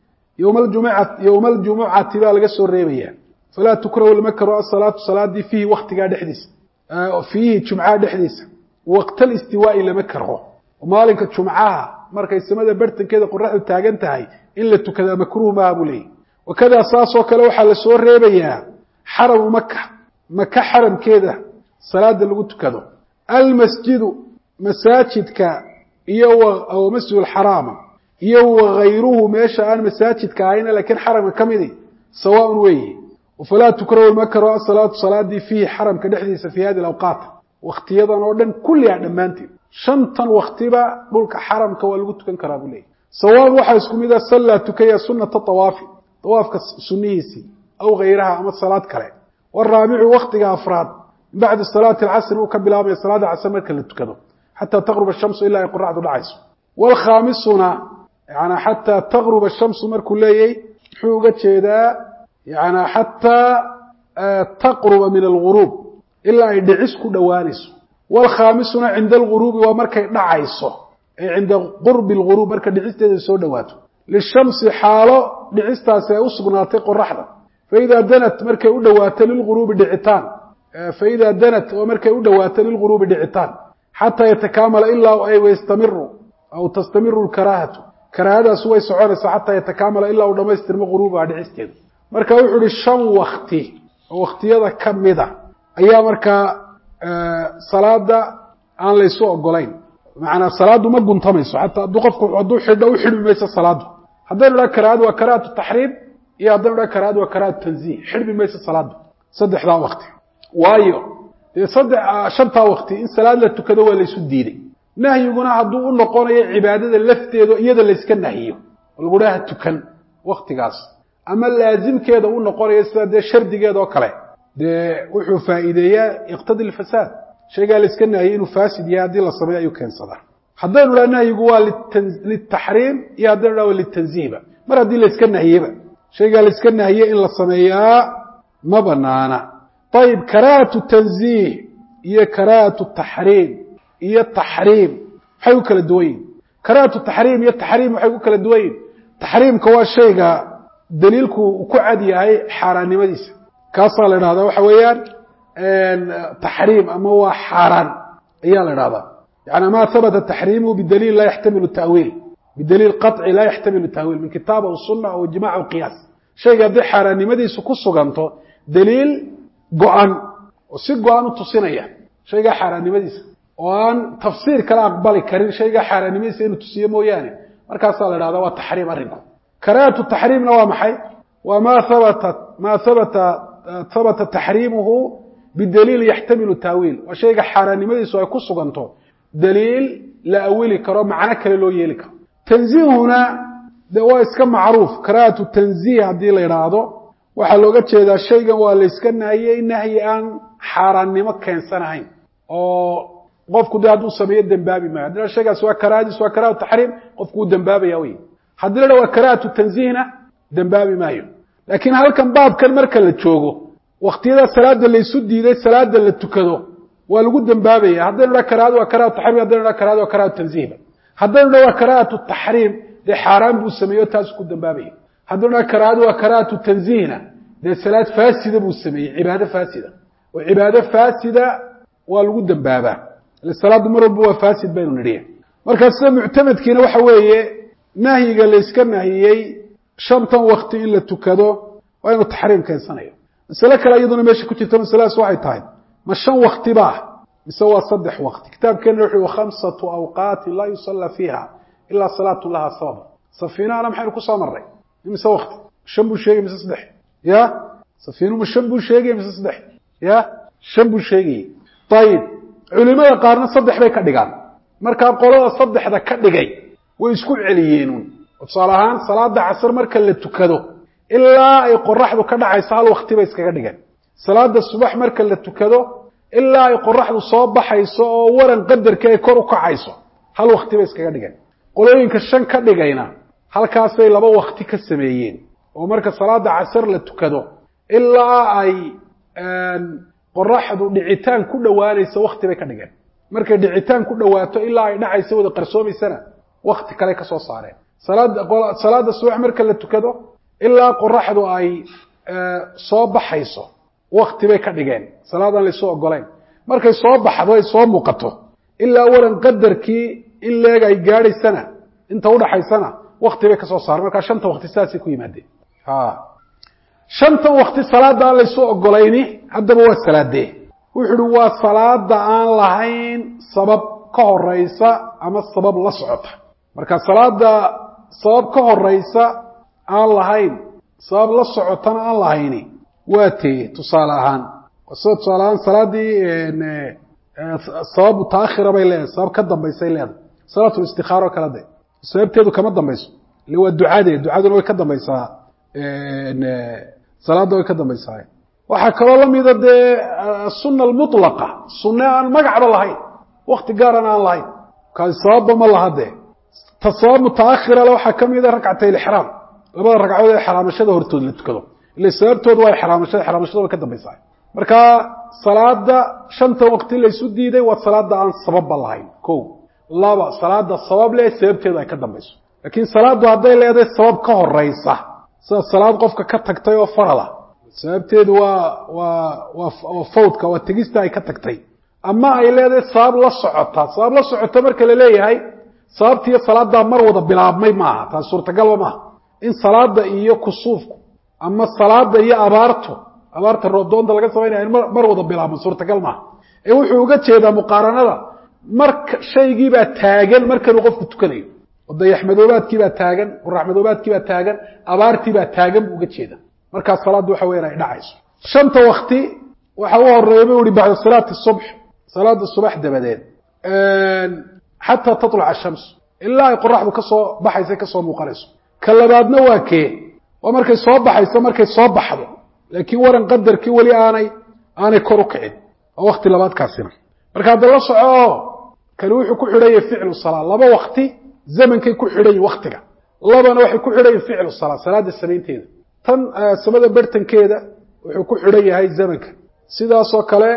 yowma aljumucati baa laga soo reebaya falaa tukrahu lama karo asalaatu salaadii fiihi waktigaa dhexdiisa fiihi jumcaha dhexdiisa waqtal istiwaai lama karo maalinka jumcaha markay samada bartankeeda qoraxdu taagan tahay in la tukadaa makruuh maaha buu leeyahy wakadaa saasoo kale waxaa la soo reebayaa xaramu maka maka xaramkeeda salaada lagu tukado almasjidu masaajidka iyo masjid alxaraama iyo wagayruhu meesha aan masaajidka ahayna laakiin xaramka ka midi sawaaun weeye falaa tukrahu makaro asalaatu salaadii fiihi xaramka dhexdiisa fi hadi awqaat waktiyadan oo dhan kulliha dhammaanteed shantan waktiba dhulka xaramka waa lagu tukan karaa buu leeyahy sawaan waxaa isku mid a sallaa tukaya sunata awaafi awaafka sunihiisii aw gayraha ama salaad kale waraabicu waktiga afraad min bacdi salaati alcasri uu ka bilaabaya salaada casr marka la tukado xataa taqruba shamsu ilaa ay qoraxdu dhacayso wlkhaamisuna yani xataa taqruba shamsu markuu leeyay muxuu uga jeedaa yani xataa taqruba min alguruub ilaa ay dhicis ku dhowaanayso wlkhaamisuna cinda alguruubi waa markay dhacayso ay cinda qurbi lguruub marka dhicisteeda soo dhowaato lishamsi xaalo dhicistaasi ay u sugnaatay qoraxda faidaa danat markay u dhowaato lilguruubi dhicitaan faidaa danat oo markay u dhowaato lilguruubi dhicitaan xataa yatakaamala ilaa ay wayastamiru aw tastamiru lkaraahatu karaahadaas way soconaysaa xataa yatakaamala ilaa uu dhamaystirmo guruubaha dhicisteedu marka wuxuu ihi shan wakti oo waktiyada ka mida ayaa markaa salaada aan laysu ogolayn macanaa salaaddu ma guntamayso xataa hadduu qofku hadduu xidho u xidhmi mayso salaaddu haddaynu dhaha karaahadu waa karaahatu taxriim iyo haddaynu dhaha karaahadu waa karaahatu tanziih xidhmi mayso salaaddu saddexdaa wakti waayo dee saddex shantaa wakti in salaad la tukado waa laysu diiday nahyiguna hadduu u noqonayo cibaadada lafteedo iyada layska nahyiyo oo lagu dhaha tukan waktigaas ama laasimkeeda u noqonayo sida dee shardigeeda oo kale dee wuxuu faa'iideeyaa iqtadi lfasaad shaygaa layska nahiyey inuu faasid yahay haddii la sameeyo ayuu keensadaa haddaynu dhaha nahyigu waa litaxriim iyo haddaynu dhaha waa litanziihba mar haddii layska nahiyeba shaygaa layska nahiye in la sameeyaa ma banaana ayib karaahatu tanziih iyo karaahatu taxriim iyo taxriim waxay u kala duwan yihin karaahatu taxriim iyo taxriim waxay ku kala duwan yihin taxriimka waa shayga daliilku ku cad yahay xaaraannimadiisa kaasaa la idhahdaa waxa weeyaan taxriim ama waa xaaraan ayaa la idhahdaa yani ma habata taxriimuhu bidaliil laa yaxtamilu tawiil bidaliil qaطci laa yaxtamilu tawiil min kitaab aw suna aw ijmac aw qiyaas shayga haddii xaaraannimadiisu ku suganto daliil go-an oo si go-an u tusinaya shaygaa xaaraannimadiisa oo aan tafsiir kala aqbali karin shaygaa xaaraannimadiisa inuu tusiyo mooyaane markaasaa la dhahdaa waa taxriim arrinku karaahatu taxriimna waa maxay waa ma habata ma habata habata taxriimuhu bidaliil yaxtamilu taawiil waa shayga xaaraannimadiisu ay ku suganto daliil la awili karo macno kale loo yeeli karo tanziihuna de waa iska macruuf karaahatu tanziih haddii la idhaahdo waxaa looga jeedaa shaygan waa layska nahiyey nahyi aan xaaraannimo keensanahayn oo qofku de hadduu sameeyo dembaabi maayo haddii la shaygaas waa karaahadiis waa karahatu taxriim qofku wuu dembaabaya wey haddii la dha waa karaahatu tanziihna dembaabi maayo laakiin halkan baabkan marka la joogo waktiyada salaada laysu diiday salaada la tukado waa lagu dembaabaya haddaynu dha karahadu waa karahatu taxriim haddaynu dha karahadu waa karahatu tanziihba haddaynu dha waa karahatu taxriim dee xaaraan buu sameeyo taasu ku dembaabaya haddaynu dha karahadu waa karahatu tanziihna dee salaad faasida buu sameeyey cibaado faasida oo cibaado faasida waa lagu dembaabaa ile salaaddu mar walba waa faasid baynu nidhiya markaa sida muctamadkiina waxa weeye nahyiga layska nahiyey shantan wakti in la tukado waa inuu taxriim keensanayo masale kale iyaduna meesha ku jirta masaladaas waxay tahay ma shan wakti ba mise waa saddex wakti kitaabkeena wuxuu khamsatu awqaatin laa yusalla fiiha ilaa salaatun laha sabab safiinahana maxaynu kusoo marray mise wakti shan buu sheegay mise saddex ya safiinuhu shan buu sheegay mise saddex ya shan buu sheegayey ayib culimada qaarna saddex bay ka dhigaan markaa qolada saddexda ka dhigay way isku celiyeenuun tusaale ahaan salaada casr marka la tukado ilaa ay qoraxdu ka dhacayso hal wakti bay iskaga dhigeen salaada subax marka la tukado ilaa ay qoraxdu soo baxayso oo waran qadarkii ay kor u kacayso hal wakti bay iskaga dhigeen qolooyinka shan ka dhigayna halkaasay laba wakti ka sameeyeen oo marka salaada casr la tukado ilaa ay qoraxdu dhicitaan ku dhowaanayso wakti bay ka dhigeen markay dhicitaan ku dhowaato ilaa ay dhacayso wada qarsoomaysana wakti kale ka soo saareen salaada subax marka la tukado ilaa qoraxdu ay soo baxayso wakti bay ka dhigeen salaadaan laysu ogolayn markay soo baxdo ay soo muuqato ilaa waran qadarkii in leeg ay gaadhaysana inta udhaxaysana wakti bay kasoo saareen markaa shanta wakti sidaasay ku yimaadeen shantan wakti salaada aan laysu ogolayni haddaba waa salaadee wuxu uhi waa salaada aan lahayn sabab ka horeysa ama sabab la socota marka salaada sabab ka horeysa aan lahayn sabab la socotana aan lahayni waa tee tusaale ahaan sida tusaale ahaan salaadii sabab mutaakhira bay leedahay sabab ka dambaysay leedahay salaatul istikaaro kale de sababteedu kama dambayso ile waa ducade ducaduna way ka dambaysaa salaada way ka dambaysaa waxaa kaloo lamida dee asuna almutlaqa sunne aan magacba lahayn wakti gaaran aan lahayn kaasi sababba ma laha dee ta sabab mutaakhira le waxaa kamida rakcatay lixraam labada ragcadood ee xaraamashada hortood la tukado ile sababtooda waa xaraamashada xaraamashada way ka dambaysaa marka salaada shanta waqti laysu diiday waa salaada aan sababba lahayn ko laba salaada sabab leh sababteedu ay ka dambayso laakiin salaadu hadday leedahay sabab ka horeysa sida salaad qofka ka tagtay oo farala sababteedu waa waa waa fawdka waa tegista ay ka tagtay ama ay leedahay sabab la socota sabab la socota marka la leeyahay sababtiiyo salaadaa mar wada bilaabmay maaha taas suurtagalba maaha in salaada iyo kusuufku ama salaada iyo abaartu abaarta roobdoonta laga samaynaya in mar wada bilaabmo suurtagal maaha ee wuxuu uga jeedaa muqaaranada marka shaygiibaa taagan markanuu qofku tukanayo oo dayaxmadoobaadkiibaa taagan quraxmadoobaadkiibaa taagan abaartiibaa taagan buu uga jeeda markaas salaaddu waxa weyan ay dhacayso shanta wakti waxa u horeeya bu ihi bacda salaati subx salaada subax dabadeed xataa taطluca ashamsu ilaa ay qoraxdu kasoo baxaysa kasoo muuqanayso ka labaadna waa kee waa markay soo baxayso markay soo baxdo laakiin waran qadarkii weli aanay aanay kor u kicin waa wakti labaadkaasina marka hadda la soco kani wuxuu ku xidhanya ficlu salaa laba wakti zamankay ku xidhan yihin waktiga labana waxay ku xidhan yihin ficlu salaa salaada samaynteeda tan samada bartankeeda wuxuu ku xidhan yahay zamanka sidaasoo kale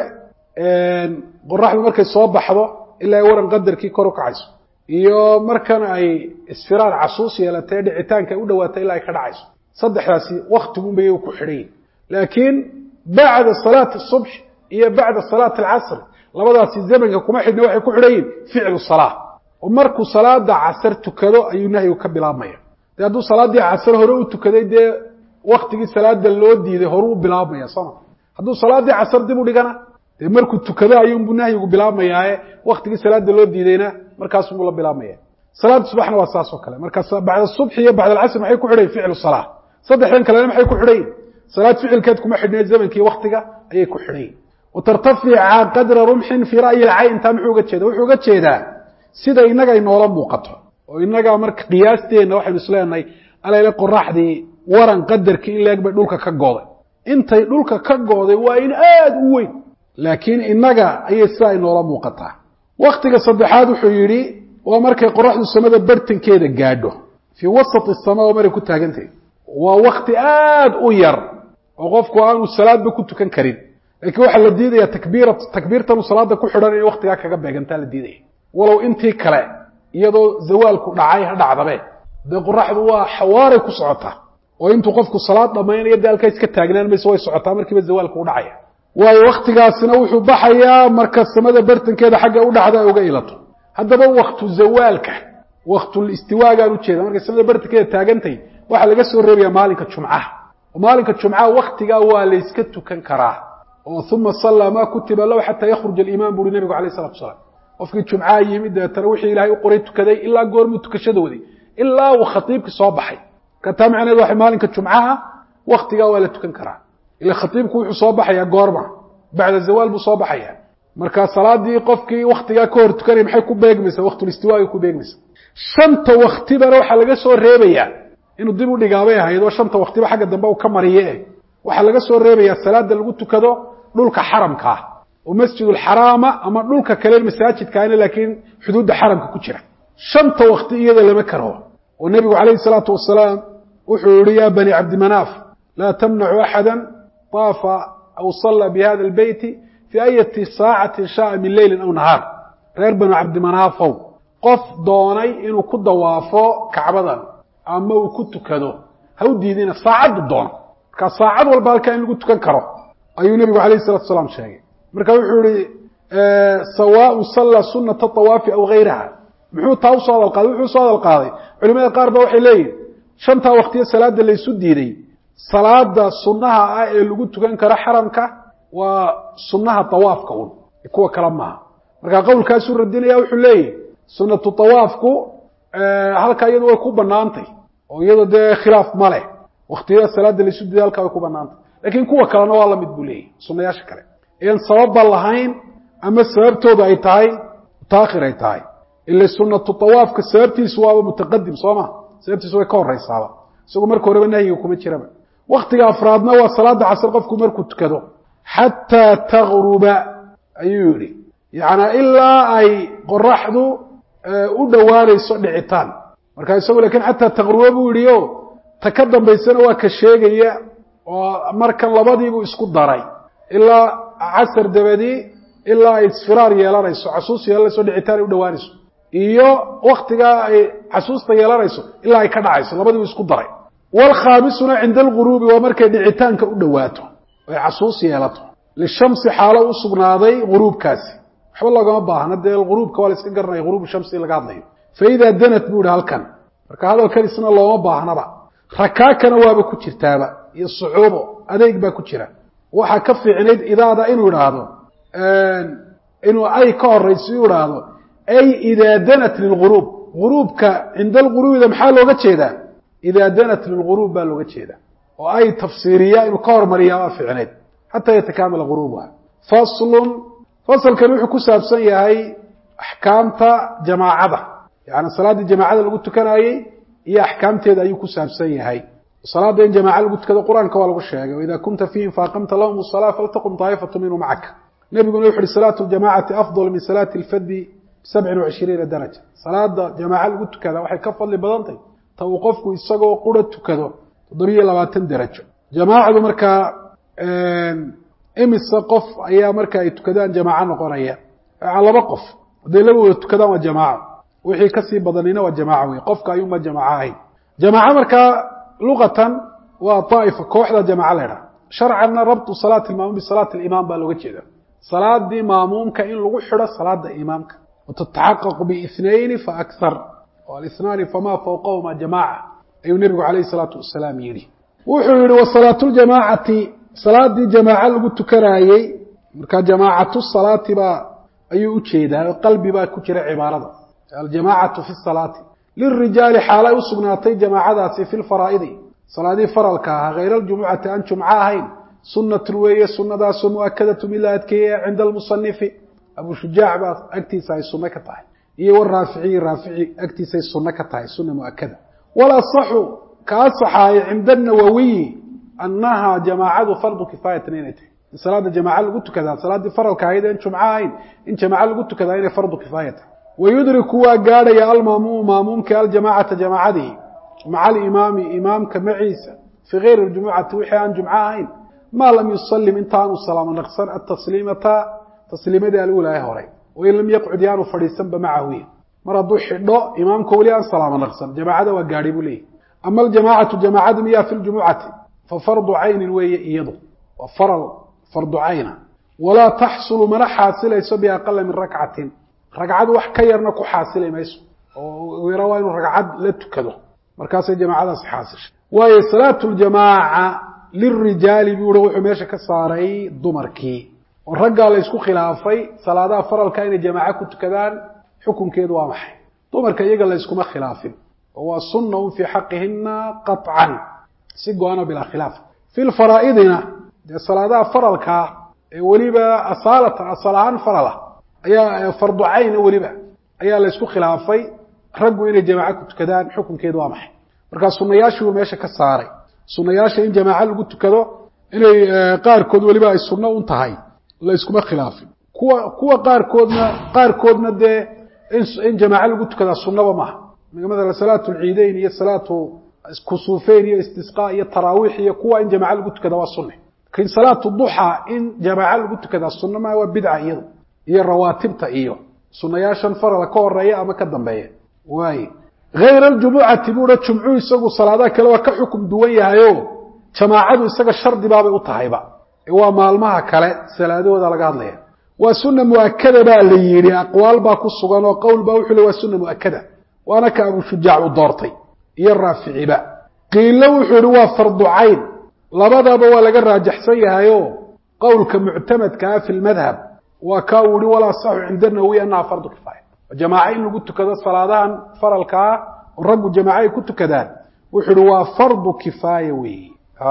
qoraxdu markay soo baxdo ilaa ay waran qadarkii kor u kacayso iyo markan ay isfiraar casuus yeelatay dhicitaanka ay u dhawaatay ilaa ay ka dhacayso saddexdaasi waktiguunbay ku xidhan yihin laakiin bacda salaati subx iyo bacda salaati alcasr labadaasi zamanka kuma xidhna waxay ku xidhan yihin ficlu salaa oo markuu salaada casar tukado ayuu nahyigu ka bilaabmaya de hadduu salaaddii casar hore u tukaday dee waktigii salaada loo diiday horu u bilaabmaya sooma hadduu salaaddii casar dib u dhigana dee markuu tukado ayuunbuu nahyigu bilaabmayaaye waktigii salaada loo diidayna markaasubuu la bilaabmaya salaada subaxna waa saas oo kale marka bacda subxi iyo bacda alcasr maxay ku xidhayin ficlu salaa saddexdan kalena maxay ku xidhayin salaad ficilkeed kuma xidhnayd zamankii waktiga ayay ku xidhayin watartafica qadra rumxin fii ra'yi alcayn taa muxuu uga jeeda wuxuu uga jeedaa sida inaga inoola muuqato oo inaga marka qiyaasteenna waxaynu isleenahay alayla qoraxdii waran qadarkii in leeg bay dhulka ka gooday intay dhulka ka gooday waa in aada u weyn laakiin inaga ayay sidaa inoola muuqataa waktiga saddexaad wuxuu yidhi waa markay qoraxdu samada bartankeeda gaadho fii wasat sama oo maray ku taagantahay waa wakti aada u yar oo qofku aanu salaadba ku tukan karin lakiin waxaa la diidaya takbiira takbiirtanu salaada ku xidhan inay waktigaa kaga beegantaa la diidaya walow intii kale iyadoo zawaalku dhacay ha dhacdabe dee qoraxdu waa xawaaray ku socotaa oo intuu qofku salaad dhammaynayo dee halkaa iska taagnaan mayso way socotaa markiiba zawaalku u dhacaya waayo waktigaasina wuxuu baxayaa marka samada bartankeeda xagga u dhacda ay uga ilato haddaba waktu zawaalka waktul istiwaagaan ujeeda markay samada bartankeeda taagantay waxaa laga soo reebaya maalinka jumcaha oo maalinka jumcaha waktigaa waa layska tukan karaa oo uma sallaa maa kutiba lahu xataa yakhruj aliimaan buuhi nabigu alayh salatu asalaam qofkii jumcaha yimid deetana wixii ilaahay u qoray tukaday ilaa goormuu tukashada waday ilaa uu khatiibkii soo baxay marka taa macneed waxa maalinka jumcaha waktigaa waa la tukan karaa ila khatiibku wuxuu soo baxayaa goorma bacda zawaal buu soo baxaya marka salaadii qofkii waktigaa ka hor tukanaya maxay ku beegmaysaa waktulistiwaagay ku beegmaysa shanta waktibana waxaa laga soo reebayaa inuu dib u dhigaabay ahayd oo shanta waktiba xagga dambe uu ka mariye waxaa laga soo reebayaa salaada lagu tukado dhulka xaramka ah oo masjidulxaraama ama dhulka kale masaajidkaana laakiin xuduudda xaramka ku jira shanta wakti iyada lama karo oo nebigu calayhi salaatu wasalaam wuxuu yihi ya bani cabdimanaaf laa tamnacu axada طaafa aw salla bihada albeyti fii ayati saacatin shaaa min leylin aw nahaar reer banu cabdimanaafow qof doonay inuu ku dawaafo kacbadan ama uu ku tukado ha u diidina saacaddu doono markaa saacad walba halkaa in lagu tukan karo ayuu nebigu alayh salatu salaam sheegay marka wuxuu yihi sawaaء salla sunata طawaafi aw gayraha muxuu taa usoo hadal qaaday wuxuu usoo hadal qaaday culimada qaar ba waxay leeyihin shantaa waktiyo salaada laysu diiday salaada sunaha ah ee lagu tukan karo xaramka waa sunaha طawaafka un kuwa kale maaha marka qowlkaasuu radinaya wuxuu leeyahi sunatu طawaafku halkaa iyadu way ku banaantay oo iyado dee khilaaf ma leh waktiyada salaada laysu diiday halkaa way ku banaantay lakiin kuwa kalena waa lamid buu leeyahy sunayaasha kale ean sababba lahayn ama sababtooda ay tahay mutaakhir ay tahay ila sunatu tawaafka sababtiisu waaba mutaqadim soo ma sababtiisu way ka horeysaaba isagoo marka horeba nahyiga kuma jiraba waktiga afraadna waa salaada casr qofku markuu tukado xataa tagruba ayuu yihi yaعnaa ilaa ay qoraxdu u dhowaanayso dhicitaan marka isagu lakin xataa tagruba buu yihi o ta ka dambaysana waa ka sheegaya oo markan labadiibuu isku daray ilaa casar dabadii ilaa ay isfiraar yeelanayso casuus yeelanayso dhicitaan ay u dhowaanayso iyo waktigaa ay casuusta yeelanayso ilaa ay ka dhacayso labadiibu isku daray wlkhaamisuna cinda alguruubi waa markay dhicitaanka u dhowaato ay casuus yeelato lishamsi xaalo u sugnaaday guruubkaasi waxba loogama baahna dee guruubka waa la iska garanaya guruubu shamsi laga hadlayo faidaa danat buu ihi halkan marka hadalkan isna looma baahnaba rakaakana waaba ku jirtaaba iyo sucuubo adeeg baa ku jira waxaa ka fiicnayd idaada inuu idhaahdo inuu ay ka horayso u idhaahdo ay idaa danat lilguruub guruubka cinda alguruubida maxaa looga jeedaa idaa danat lilguruub baa looga jeedaa oo ay tafsiiriya inuu ka hormariyaa waa fiicnayd xataa yatakamala guruubuha faslun fasalkani wuxuu ku saabsan yahay axkaamta jamaacada yani salaaddii jamaacada lagu tukanayey iyo axkaamteeda ayuu ku saabsan yahay salaada in jamaaca lagu tukado qur-aanka waa lagu sheegay waida kunta fiihim faaqamta lahum salaa faltaqum taa'ifatu minhu macaka nebiguna wuxu uhi salaatu ljamacati afdal min salaati lfadi bisabcin wacishriina daraja salaada jamaaca lagu tukada waxay ka fadli badantahy ta uu qofku isagoo qura tukado toddobiyo labaatan derajo jamaacadu markaa imise qof ayaa marka ay tukadaan jamaaco noqonaya laba qof hadday laba wada tukadaan waa jamaaco wixii kasii badanina waa jamaaco wey qofka ayuunba jamaaco ahayn jamaaco markaa luqatan waa طaa'ifa kooxda jamaaco la ydhaha sharcanna rabtu salaati imaam bisalaati imaam baa looga jeeda salaadii maamuumka in lagu xidho salaada imaamka watataxaqaqu biithnayni faakthar alithnaani famaa fawqahuma jamaaca ayuu nebigu calayhi salaatu wasalaam yidhi wuxuu yihi wasalaatu ljamaacati salaadii jamaaco lagu tukanaayey marka jamaacatu salaati baa ayuu ujeedaa qalbi baa ku jira cibaarada aljamaacatu fi salaati lirijaali xaalay usugnaatay jamaacadaasi fi lfaraa'idi salaadii faralka ahaa hayra aljumucati aan jumco ahayn sunatun weeye sunadaasoo muakadatu mid la adkeeye cinda almusanifi abu shujaac baa agtiisa ay sunno ka tahay iyo waraaficiyi raafici agtiisay sunno ka tahay sunna muakada walasaxu ka asaxaayo cinda nawawiyi annaha jamaacadu fardu kifaayatan inay tahay in salaada jamaaca lagu tukadaa salaaddii faralka ahayd en jumco ahayn in jamaaco lagu tukadaa inay fardu kifaaya tahay wayudriku waa gaadhaya almaamuumu maamuumka aljamaacata jamaacadii maca alimaami imaamka maciisa fii gayri ljumucati wixii aan jumco ahayn maa lam yusalim intaanu salaamo naqsan atasliimata tasliimadii alulaha horay wain lam yaqcud yaanu fadhiisanba macahu mar hadduu xidho imaamka weli aan salaamo naqsan jamaacada waa gaadhi buu leeyahy ama aljamaacatu jamaacadu miyaa fi ljumucati fa fardu caynin weeye iyadu waa faral fardu cayna walaa taxsulu mana xaasilayso biaqala min rakcatin ragcad wax ka yarna ku xaasili mayso oo yara waa inuu ragcad la tukado markaasay jamaacadaasi xaasishay waayo salaatu ljamaaca lirijaali buu i wuxuu meesha ka saaray dumarkii oo raggaa la ysku khilaafay salaadaha faralka inay jamaaco ku tukadaan xukunkeedu waa maxay dumarka iyaga la yskuma khilaafin oo waa sunna un fii xaqihina qaطcan si go-ano bilaa khilaaf fi lfaraa'idina dee salaadaha faralkaa ee weliba asaalatan asal ahaan farala ayaa fardu cayna weliba ayaa la ysku khilaafay raggu inay jamaaco ku tukadaan xukunkeedu waa maxay markaa sunayaashii buu meesha ka saaray sunayaasha in jamaaco lagu tukado inay qaarkood weliba ay sunno un tahay la yskuma khilaafin kuwa kuwa qaarkoodna qaarkoodna dee in jamaaco lagu tukadaa sunnaba maaha maala salaatu lciideyn iyo salaatu kusuufeyn iyo istisqa iyo taraawiix iyo kuwa in jamaaco lagu tukada waa sunne lakin salaatu duxa in jamaaco lagu tukadaa sunno maa waa bidca iyadu iyo rawaatibta iyo sunayaashan farala ka horeeya ama ka dambeeya waay hayra aljumucati buuha jumcuu isagu salaadaha kale waa ka xukum duwan yahayo jamaacadu isaga shardibaabay u tahayba waa maalmaha kale salaadahooda laga hadlaya waa sunna muakada baa la yidhi aqwaal baa ku sugan oo qowl baa wuxuu le waa sunna muakada waana ka abu shujaac u doortay iyo raaficiba qiilo wuxuu yihi waa fardu cayn labadaba waa laga raajaxsan yahayo qowlka muctamadkaa fi lmadhab waa ka uu yihi walaa saxu cinda nawi annaha fardu kifaaya jamaaco in lagu tukado salaadahan faralkaa oo raggu jamaaco ay ku tukadaan wuxuu yihi waa fardu kifaaya weeye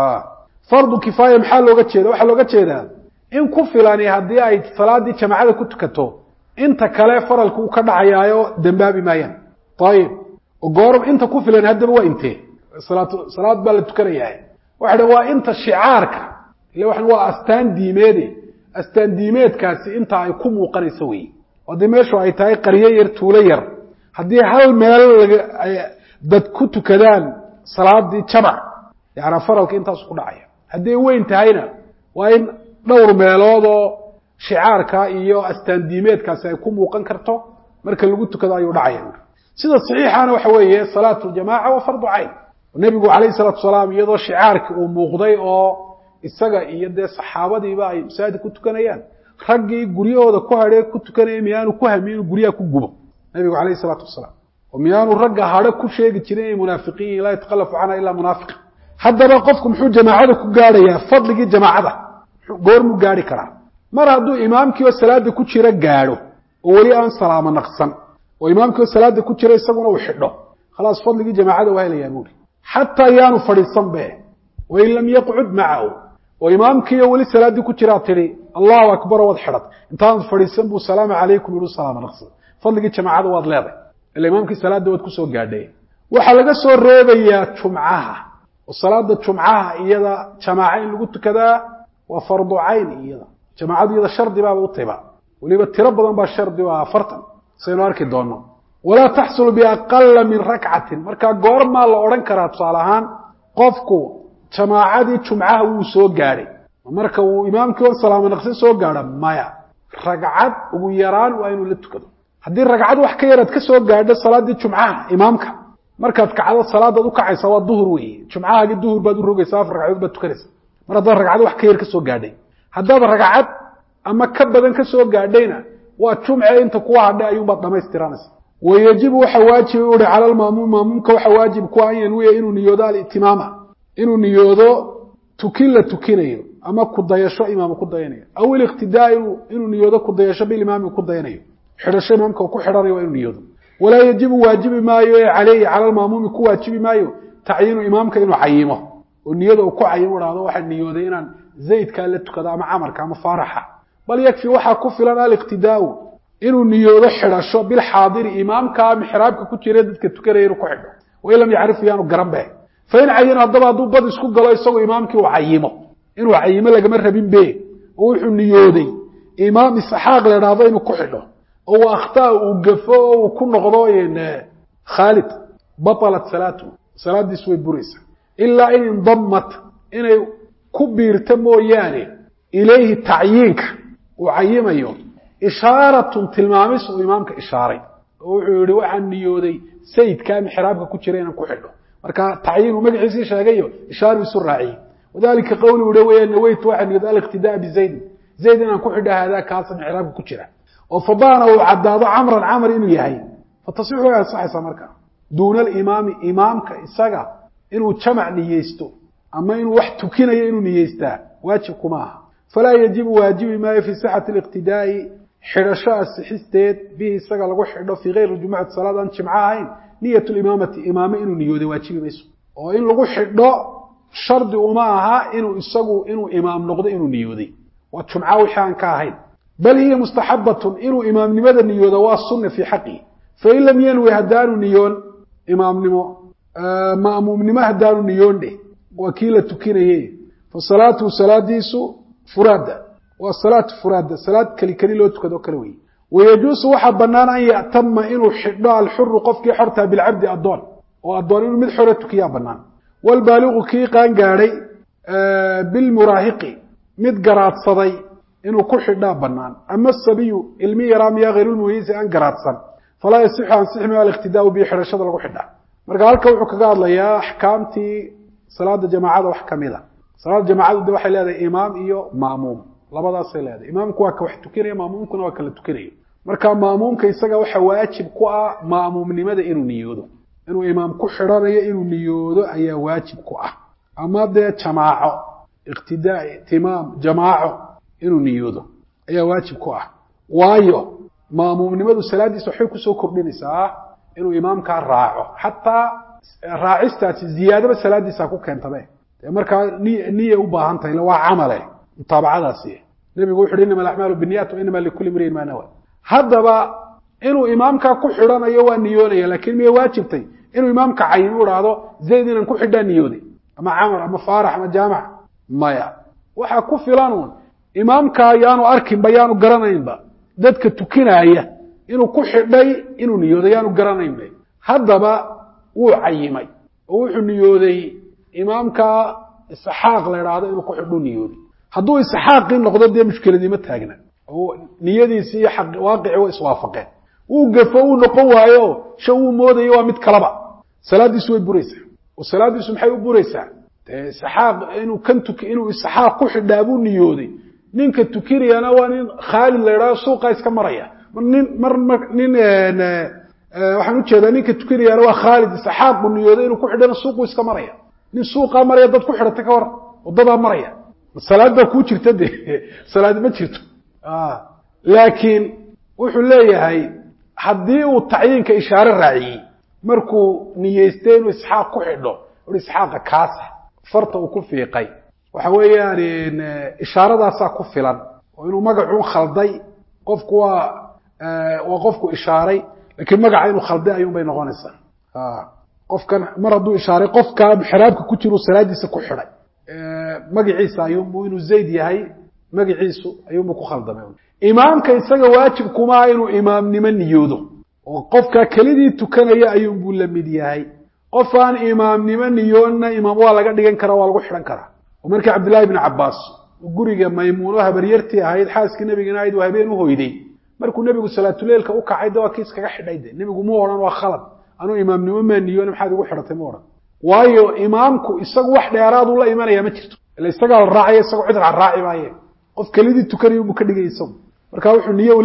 fardu kifaaya maxaa looga jeeda waxaa looga jeedaa in ku filani haddii ay salaadii jamaacada ku tukato inta kale faralka uu ka dhacayaayo dembaabi maayaan ayib goor inta ku filan haddaba waa intee salaad baa la tukanayaa waxa dha waa inta shicaarka ile waxan waa astaan diimeede astaan diimeedkaasi inta ay ku muuqanayso wey haddii meeshu ay tahay qaryo yar tuulo yar haddii hal meel dad ku tukadaan salaadii jamac yaana faralka intaasu ku dhacaya hadday weyn tahayna waa in dhowr meelood oo shicaarka iyo astaan diimeedkaasi ay ku muuqan karto marka lagu tukado ayuu dhacaya sida saxiixana waxa weeye salaatu ljamaca waa fardu cayn nebigu calayhi salaatu salaam iyadoo shicaarki uu muuqday oo isaga iyo dee saxaabadiiba ay masaajid ku tukanayaan raggii guryahooda ku hadhee ku tukanaya miyaanu ku hami inuu guryaha ku gubo nebigu calayhi salaatu wasalaam oo miyaanu ragga hadho ku sheegi jirin inay munaafiqiin yihin laa yatakalafu canha ilaa munaafiq haddaba qofku muxuu jamaacada ku gaadhayaa fadligii jamaacada goormuu gaadhi karaa mar hadduu imaamkii oo salaada ku jira gaadho oo weli aan salaamo naqsan oo imaamkii oo salaada ku jira isaguna uu xidho khalaas fadligii jamaacada waa helayaa buuri xataa yaanu fadhiisan be wain lam yaqcud macahu oo imaamkiiyo weli salaaddii ku jiraa tidhi allahu akbar waad xidhat intaanad fadhiisan buu salaamu calaykum yihi salaama naqsi fadligii jamaacada waad leeday ila imaamkii salaadda waad kusoo gaadhay waxaa laga soo reebayaa jumcaha oo salaada jumcaha iyada jamaaca in lagu tukadaa waa fardu cayn iyada jamaacadu iyada shardi baaba u tiba weliba tiro badan baa shardi u ah afartan saynu arki doono walaa taxsulu biaqala min rakcatin markaa goormaa la odhan karaa tusaale ahaan qofku jamaacadii jumcaha wuu soo gaadhay marka uu imaamkii on salaamo naqsi soo gaadho maya ragcad ugu yaraan waa inuu la tukado haddii ragcad wax ka yaraad ka soo gaadho salaaddii jumcaha imaamka markaad kacdo salaadaad ukacaysa waa duhur weeye jumcahaagii duhur baad u rogaysa afar ragcadood baad tukanaysa mar haddaad ragcad wax ka yar ka soo gaadhay haddaad ragcad ama ka badan ka soo gaadhayna waa jumce inta kuwa hadhay ayuunbaad dhamaystiranaysa wayajibu waxa waajiba uhi cala lmaamuum maamuumka waxa waajib ku an yanwiya inuu niyoodo alitimaama inuu niyoodo tukin la tukinayo ama kudayasho imaam ku dayanayo aw iliqtidaa inuu niyoodo kudayasho bilimaami ku dayanayo xidhasho imaamka ku xidhanayo waa inuu niyoodo walaa yajibu waajibi maayo ee caleyhi cala lmaamuumi ku waajibi maayo tacyiinu imaamka inuu cayimo oo niyada uu ku cayimo dhahdo waxaa niyooday inaan zaydkaa la tukado ama camarka ama faaraxa bal yakfi waxaa ku filan aliqtidaau inuu niyoodo xidhasho bilxaadiri imaamkaa mixraabka ku jira dadka tukanaya inuu ku xidho wain lam yacrif yaanu garan be fain cayino haddaba hadduu bad isku galo isagoo imaamkii uu cayimo inuu cayimo lagama rabin be oo wuxuu niyooday imaam isxaaq la idhaahdo inuu ku xidho oo uu akhtaa uu gafo oo uu ku noqdo khaalid batalat salaatu salaadiis way buraysaa ilaa in indamat inay ku biirto mooyaane ilayhi tacyiinka uu cayimayo ishaaratun tilmaamis uu imaamka ishaaray oo wuxuu yihi waxaan niyooday sayidkaa mixraabka ku jira inaan ku xidho marka tacyiin uu magaciisii sheegayo ishaaru isu raaciyey wadalika qawli uha weya naweytu waxaa niyooday aliqtidaa bizaydin zayd inaan ku xidho haadaa kaasa mixraabka ku jira oo fadaana uu caddaado camran camr inuu yahay fatasixu way ansaxaysaa marka duuna alimaami imaamka isaga inuu jamac niyeysto ama inuu wax tukinayo inuu niyeystaa waajib kuma aha falaa yajibu waajibi maayo fii sixati liqtidaa'i xidhasho asixisteed bihi isaga lagu xidho fii kayri jumucati salaad aan jimco ahayn niyat limaamati imaame inuu niyooday waajibi mayso oo in lagu xidho shardi uma aha inuu isagu inuu imaam noqdo inuu niyooday waa jumco wixii aan ka ahayn bal hiya mustaxabatun inuu imaamnimada niyoodo waa sunna fii xaqii fain lam yanwi haddaanu niyoon imaamnimo ma'muumnimo haddaanu niyoon dheh waa kii la tukinaye fa salaatuhu salaadiisu furaada waa salaatu furaada salaad keli keli loo tukado kale weye wayajuusu waxaa bannaan an ya'tama inuu xidho alxuru qofkii xortaa bilcabdi addoon oo addoon inuu mid xore tukiyaa bannaan waalbaaliqu kii qaan gaadhay bilmuraahiqi mid garaadsaday inuu ku xidhaa bannaan ama asabiyu ilmi yaraa miyaa hayrulmuhiisi aan garaadsan falaa yasixu ansixi mayo aliqtidaau bihi xidhashada lagu xidhaa marka halka wuxuu kaga hadlayaa axkaamtii salaada jamaacada wax ka mid a salaada jamaacadu de waxay leedahay imaam iyo ma'muum labadaasay leedahay imaamku waa ka wax tukinaya ma'muumkuna waa kala tukinaya marka ma'muumka isaga waxa waajib ku ah ma'muumnimada inuu niyoodo inuu imaam ku xidhanayo inuu niyoodo ayaa waajib ku ah ama dee jamaaco iqtidaa itimaam jamaaco inuu niyoodo ayaa waajib ku ah waayo ma'muumnimadu salaaddiisa waxbay kusoo kordhinaysaa inuu imaamkaa raaco xataa raacistaasi ziyaadaba salaaddiisa ku keentabe dee markaa niy niya u baahan tahay ila waa camale mutaabacadaasi nebigu wuxu uhi inama alacmaalu biniyat wa inama likulli mriin maa nawa haddaba inuu imaamkaa ku xidhanayo waa niyoonaya lakin miyay waajibtay inuu imaamka cayin u idhaahdo zayd inaan ku xidhaa niyooday ama camar ama faarax ama jaamac maya waxaa ku filan uun imaamkaa yaanu arkinba yaanu garanaynba dadka tukinaaya inuu ku xidhay inuu niyooday yaanu garanaynba haddaba wuu cayimay oo wuxuu niyooday imaamkaa isxaaq la idhaahdo inuu ku xidhuu niyooday hadduu isxaaqii noqdo dee mushkiladiima taagna oo niyadiisi iyo waaqicii way iswaafaqeen wuu gafo uu noqon waayo sha wuu moodayo waa mid kalaba salaaddiisu way buraysaa oo salaaddiisu maxay u buraysaa dee isxaaq inuu kan tuki inuu isxaaq ku xidhaa buu niyooday ninka tukinayana waa nin khaalid la idhahdo suuqa iska maraya nin mar mar nin waxaan ujeedaa ninka tukinayaana waa khaalid isxaaq buu niyooday inuu ku xidhana suuqu iska maraya nin suuqaa maraya dad ku xidhatay ka war wadadaa maraya salaad baa kuu jirta de salaad ma jirto laakiin wuxuu leeyahay haddii uu tacyiinka ishaare raaciyey markuu niyeystay inuu isxaaq ku xidho ui isxaaqa kaasa farta uu ku fiiqay waxa weeyaan ishaaradaasaa ku filan oo inuu magacuu khalday qofku waa waa qofku ishaaray lakiin magaca inuu khalday ayuun bay noqonaysaa qofkan mar hadduu ishaaray qofka xiraabka ku jiru salaadiisa ku xidhay magaciisa ayuunbu inuu zayd yahay magaciisu ayuunbu ku khaldamay imaamka isaga waajibkumaa inuu imaamnimo niyoodo oo qofka kelidii tukanaya ayuunbuu la mid yahay qof aan imaamnimo niyoonna imaam waa laga dhigan karaa waa lagu xidhan karaa oo markii cabdillahi bni cabbaas guriga maymuuno habaryartii ahayd xaaskii nebigana ahayd uu habeen u hoyday markuu nebigu salaatuleilka u kacay de waa kiis kaga xidhay de nebigu mu odhan waa khalad anuu imaamnimo maa niyoona maxaad igu xidhatay mu odhan waayo imaamku isagu wax dheeraaduu la imanaya ma jirto ila isagaa la raacaya isagoo cid raaci maaye qof kelidii tukanaya buu ka dhigay isagu marka wuxuu niyo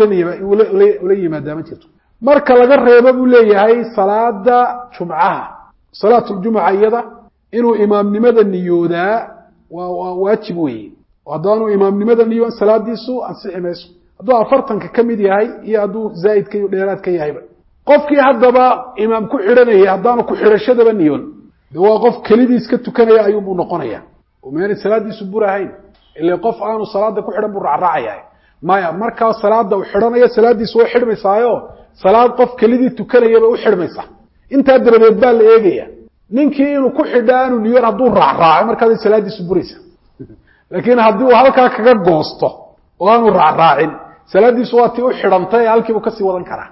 ula yimaadaa ma jirto marka laga reebo buu leeyahay salaada jumcaha salaatuljumuca iyada inuu imaamnimada niyoodaa waa waa waajib weeye haddaanuu imaamnimada niyoon salaadiisu ansixi mayso hadduu afartanka ka mid yahay iyo hadduu zaa'idka iyo dheeraad ka yahayba qofkii haddaba imaam ku xidhanayay haddaanu ku xidhashadaba niyoon de waa qof kelidiis ka tukanaya ayuunbuu noqonaya oo meena salaadiisu burahayn ile qof aanu salaada ku xidhan buu raacraacaya maya markaa salaada uu xidhanayo salaadiisu way xidhmaysaayo salaad qof kelidii tukanayaba u xidhmaysa intaa dabadeed baa la eegaya ninkii inuu ku xidha aanu niyoon hadduu raacraaco markaasay salaadiisu buraysa laakiin haddii uu halkaa kaga goosto oo aanu raacraacin salaadiisu waa tii u xidhantay ee halkiibuu kasii wadan karaa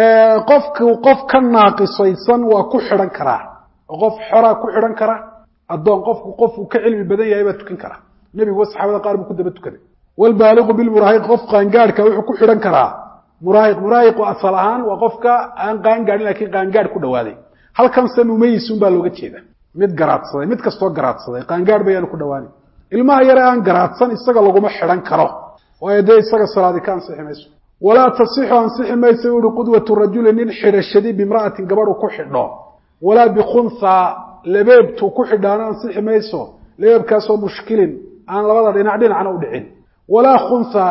qofku qof ka naaqisaysan waa ku xidhan karaa oo qof xoraa ku xidhan kara addoon qofku qofuu ka cilmi badan yahay baa tukan karaa nebiguwa saxaabada qaar buu ku daba tukaday walbaaliqu bilmuraahiq qof qaangaadhka wuxuu ku xidhan karaa muraahiq muraahiqu asal ahaan waa qofka aan qaangaadhin lakiin qaangaadh ku dhawaaday halkanse mumayisun baa looga jeeda mid garaadsaday mid kastoo garaadsaday qaangaadh bayaanu ku dhawaanin ilmaha yare aan garaadsan isaga laguma xidhan karo waayo dee isaga salaadi ka ansixi mayso walaa tasixu ansixi mayso uhi qudwatu rajuli nin xidhashadi bimra'atin gabadhu ku xidho walaa bikhunha labeebtuu ku xidhaana ansixi mayso labeebkaasoo mushkilin aan labada dhinac dhinacna u dhicin walaa khunha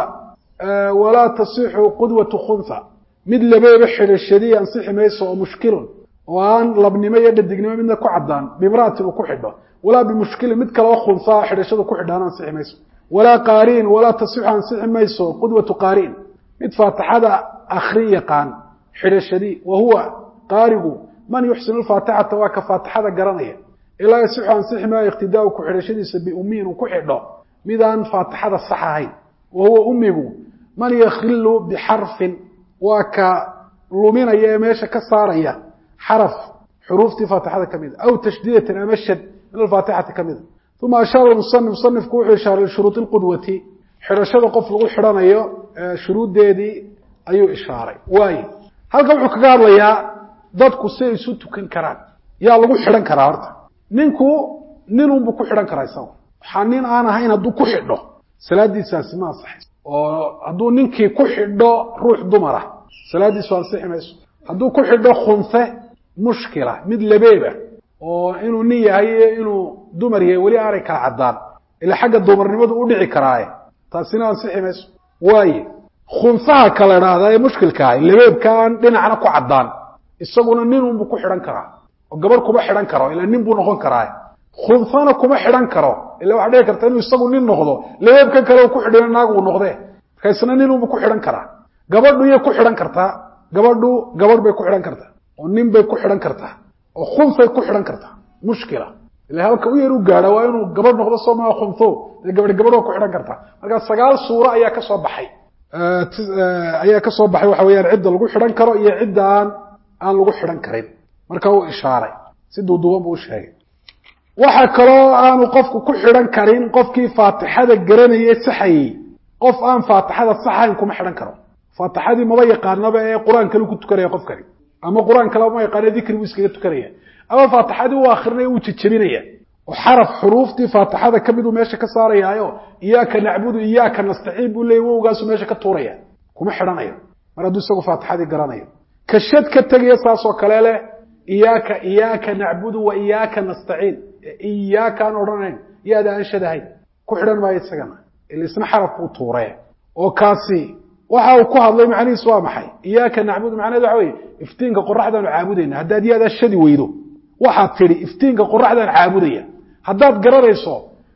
walaa tasixu qudwatu khunha mid labeeba xidhashadii ansixi mayso oo mushkilun oo aan labnimo iyo dhadignimo midna ku cadaan bimra'atin uu ku xidho walaa bimushkilin mid kale oo khunhaa xidhashadu ku xidhaana ansixi mayso walaa qaariin walaa tasixu ansixi mayso qudwatu qaariin mid faatixada akrin yaqaan xidhashadii wa huwa qaarigu man yuxsinu lfaatixata waa ka faatixada garanaya ilaa yasixu ansixi maayo iqtidaau ku xidhashadiisa biummiin uu ku xidho midaan faatixada sax ahayn wa huwa ummigu man yakhilu bixarfin waa ka luminaya ee meesha ka saaraya xaraf xuruuftii faatixada ka mida aw tashdiidatan ama shad min alfaatixati ka mida uma ashaara musanif musanifku wuxuu ishaaray lishuruudi lqudwati xidhashada qof lagu xidhanayo shuruuddeedii ayuu ishaaray waayo halkan wuxuu kaga hadlayaa dadku siay isu tukan karaan yaa lagu xidhan karaa horta ninku ninunbuu ku xidhan karaa isaga waxaa nin aan ahayn hadduu ku xidho salaadiisaasi ma ansaxayso oo hadduu ninkii ku xidho ruux dumara salaadiisu ansixi mayso hadduu ku xidho khunfe mushkila mid labeeba oo inuu nin yahay iyo inuu dumar yahay weli aanay kala caddaan ila xagga dumarnimadu u dhici karaaye taasina ansixi mayso waaye khunsaha kala idhaahdaa ee mushkilka ah labeebka aan dhinacna ku caddaan isaguna ninunbuu ku xidhan karaa oo gabarh kuma xidhan karo ila nin buu noqon karaa khunfana kuma xidhan karo ila waxaa dhici karta inuu isagu nin noqdo labeebkan kale uu ku xidhina naag uu noqdee marka isna ninunbuu ku xidhan karaa gabadhu iyay ku xidhan kartaa gabadhu gabadh bay ku xidhan kartaa oo nin bay ku xidhan kartaa oo khunfay ku xidhan kartaa mushkila ila halka u yar u gaadha waa inuu gabadh noqdo soo maa khunfo dee gabadh gabadh waa ku xidhan kartaa marka sagaal suuro ayaa ka soo baxay ayaa ka soo baxay waxa weyaan cidda lagu xidhan karo iyo cidda aan aan lagu xidhan karin marka uu ishaaray si duuduuban buu u sheegay waxa kaloo aanu qofku ku xidhan karin qofkii faatixada garanayay saxayey qof aan faatixada saxayn kuma xidhan karo faatixadii maba yaqaanaba ee qur-aan kale ku tukanaya qofkani ama qur-aan kale ma yaqaana dikri buu iskaga tukanaya ama faatixadii uu akrinaya uu jejebinaya oo xaraf xuruuftii faatixada ka miduu meesha ka saarayaayo iyaaka nacbudu iyaaka nastaciin buu leeyay wowgaasuu meesha ka tuuraya kuma xidhanayo mar hadduu isagu faatixadii garanayo ka shad ka tegaya saasoo kale leh iyaaka iyaaka nacbudu wa iyaaka nastaciin iyaaka aan odhanayn yaada aan shadahayn ku xidhan maayo isagana il isna xaraf buu tuuree oo kaasi waxa uu ku hadlay macnihiis waa maxay iyaaka nacbudu macnaheed waxa weye iftiinka qoraxdaanu caabudayna haddaad yaadaa shadi weydo waxaad tidhi iftiinka qoraxdaan caabudaya haddaad garanayso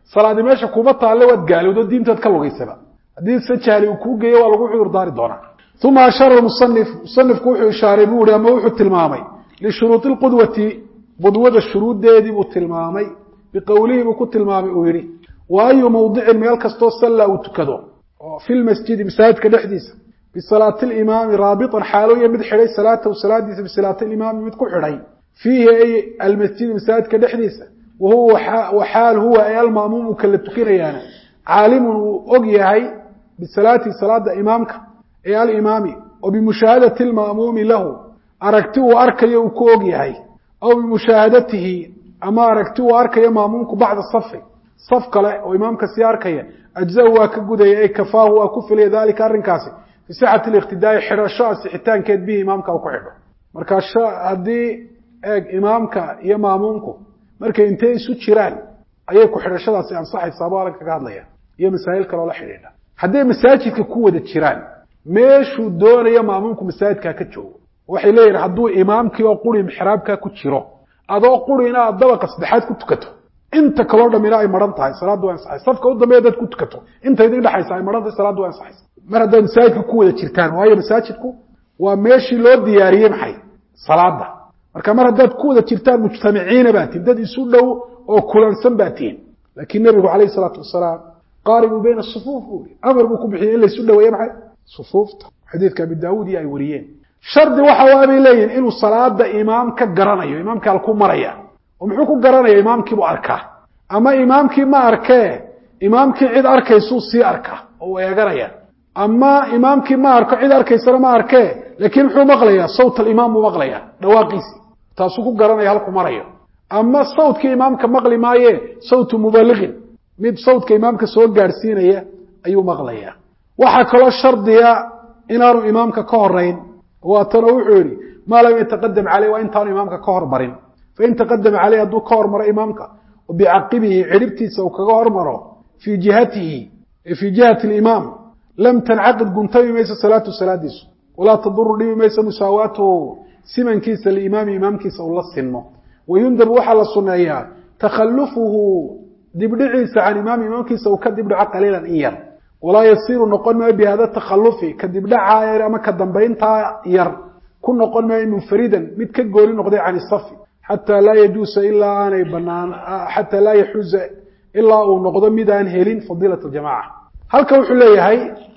salaadi meesha kuuma taalle waad gaalowdo diintaad ka lugaysaba haddii se jahli uu kuu geeyo waa lagu cudur daari doonaa uma ashara musanif musanifku wuxuu ishaaray buu ihi ama wuxuu tilmaamay lishuruudi lqudwati qudwada shuruuddeedii buu tilmaamay biqowlihi buu ku tilmaamay uu yidhi wa ayu mawdicin meel kastoo salla uu tukado oo fi lmasjidi masaajidka dhexdiisa bisalaati limaami raabitan xaalooya mid xidhay salaatahu salaadiisa bisalaati limaami mid ku xidhay fiihi ay almasjidi masaajidka dhexdiisa wahuwa waxaal huwa ay almaamuumu kala tukinayaana caalimun uu og yahay bisalaatihi salaada imaamka ee alimaami oo bimushaahadati lma'muumi lahu aragti uu arkayo uu ku og yahay aw bimushaahadatihi ama aragti uu arkayo maamuumku bacda safi saf kale oo imaamka sii arkaya ajza-u waa ka gudaya ay kafaahu waa ku filaya dalika arrinkaasi fi sixati liqtidaai xidhasho asixitaankeed bihi imaamka uu ku xidho marka haddii eeg imaamka iyo maamuumku markay intay isu jiraan ayay ku xidhashadaasi ansaxaysaa baa alan kaga hadlaya iyo masaa'il kaloo la xidhiidha hadday masaajidka ku wada jiraan meeshuu doonayo maamuumku masaajidkaa ka joogo waxay leeyihin hadduu imaamkii oo quri mixraabkaa ku jiro adoo qurina aad dabaqa saddexaad ku tukato inta kaloo dhamina ay maran tahay salaaddu waa ansaxaysa safka u dambeya dad ku tukato inta idin dhexaysa ay maran tahay salaaddu waa ansaxaysa mar haddaad masaajidka ku wada jirtaan waayo masaajidku waa meeshii loo diyaariyey maxay salaada marka mar haddaad ku wada jirtaan mujtamiciina baa tihin dad isu dhow oo kulansan baa tihin laakiin nebigu calayhi salaatu wasalaam qaaribuu bayna sufuuf buu i amar buu ku bixiyey in laysu dhaweeye maxay sufuufta xadiidka abi daawuud iyo ay wariyeen shardi waxa waa bay leeyihin inuu salaada imaam ka garanayo imaamkii halku maraya oo muxuu ku garanaya imaamkiibuu arkaa ama imaamkii ma arkee imaamkii cid arkaysuu sii arkaa oo uu eeganaya ama imaamkii ma arko cid arkaysana ma arkee laakiin muxuu maqlayaa sawt alimaam buu maqlayaa dhawaaqiisii taasuu ku garanaya halku marayo ama sawtkii imaamka maqli maaye sawtu mubaliqin mid sawtka imaamka soo gaadhsiinaya ayuu maqlayaa waxaa kaloo shardiya inaanu imaamka ka horayn waatana wuxuu yidhi maa lam yataqadam caleyh waa intaanu imaamka ka hormarin fain taqadama caleyh hadduu ka hormaro imaamka bicaqibihi cidhibtiisa uu kaga hormaro fii jihatihi fii jihati alimaam lam tancaqid guntami mayso salaatu salaadiisu walaa taduru dhibi mayso musaawaatuhu simankiisa liimaami imaamkiisa uu la sinmo wayundabu waxaa la suneeyaa takhalufuhu dibdhiciisa can imaami imaamkiisa uu ka dibdhaco qaliilan in yar walaa yasiiru noqon maayo bihada takhalufi ka dibdhacaa yar ama ka dambayntaa yar ku noqon maayo munfaridan mid ka gooni noqday can isafi xataa laa yajuusa ilaa aanay banaan xataa laa yaxuza ilaa uu noqdo mid aan helin fadiilat aljamaca halka wuxuu leeyahay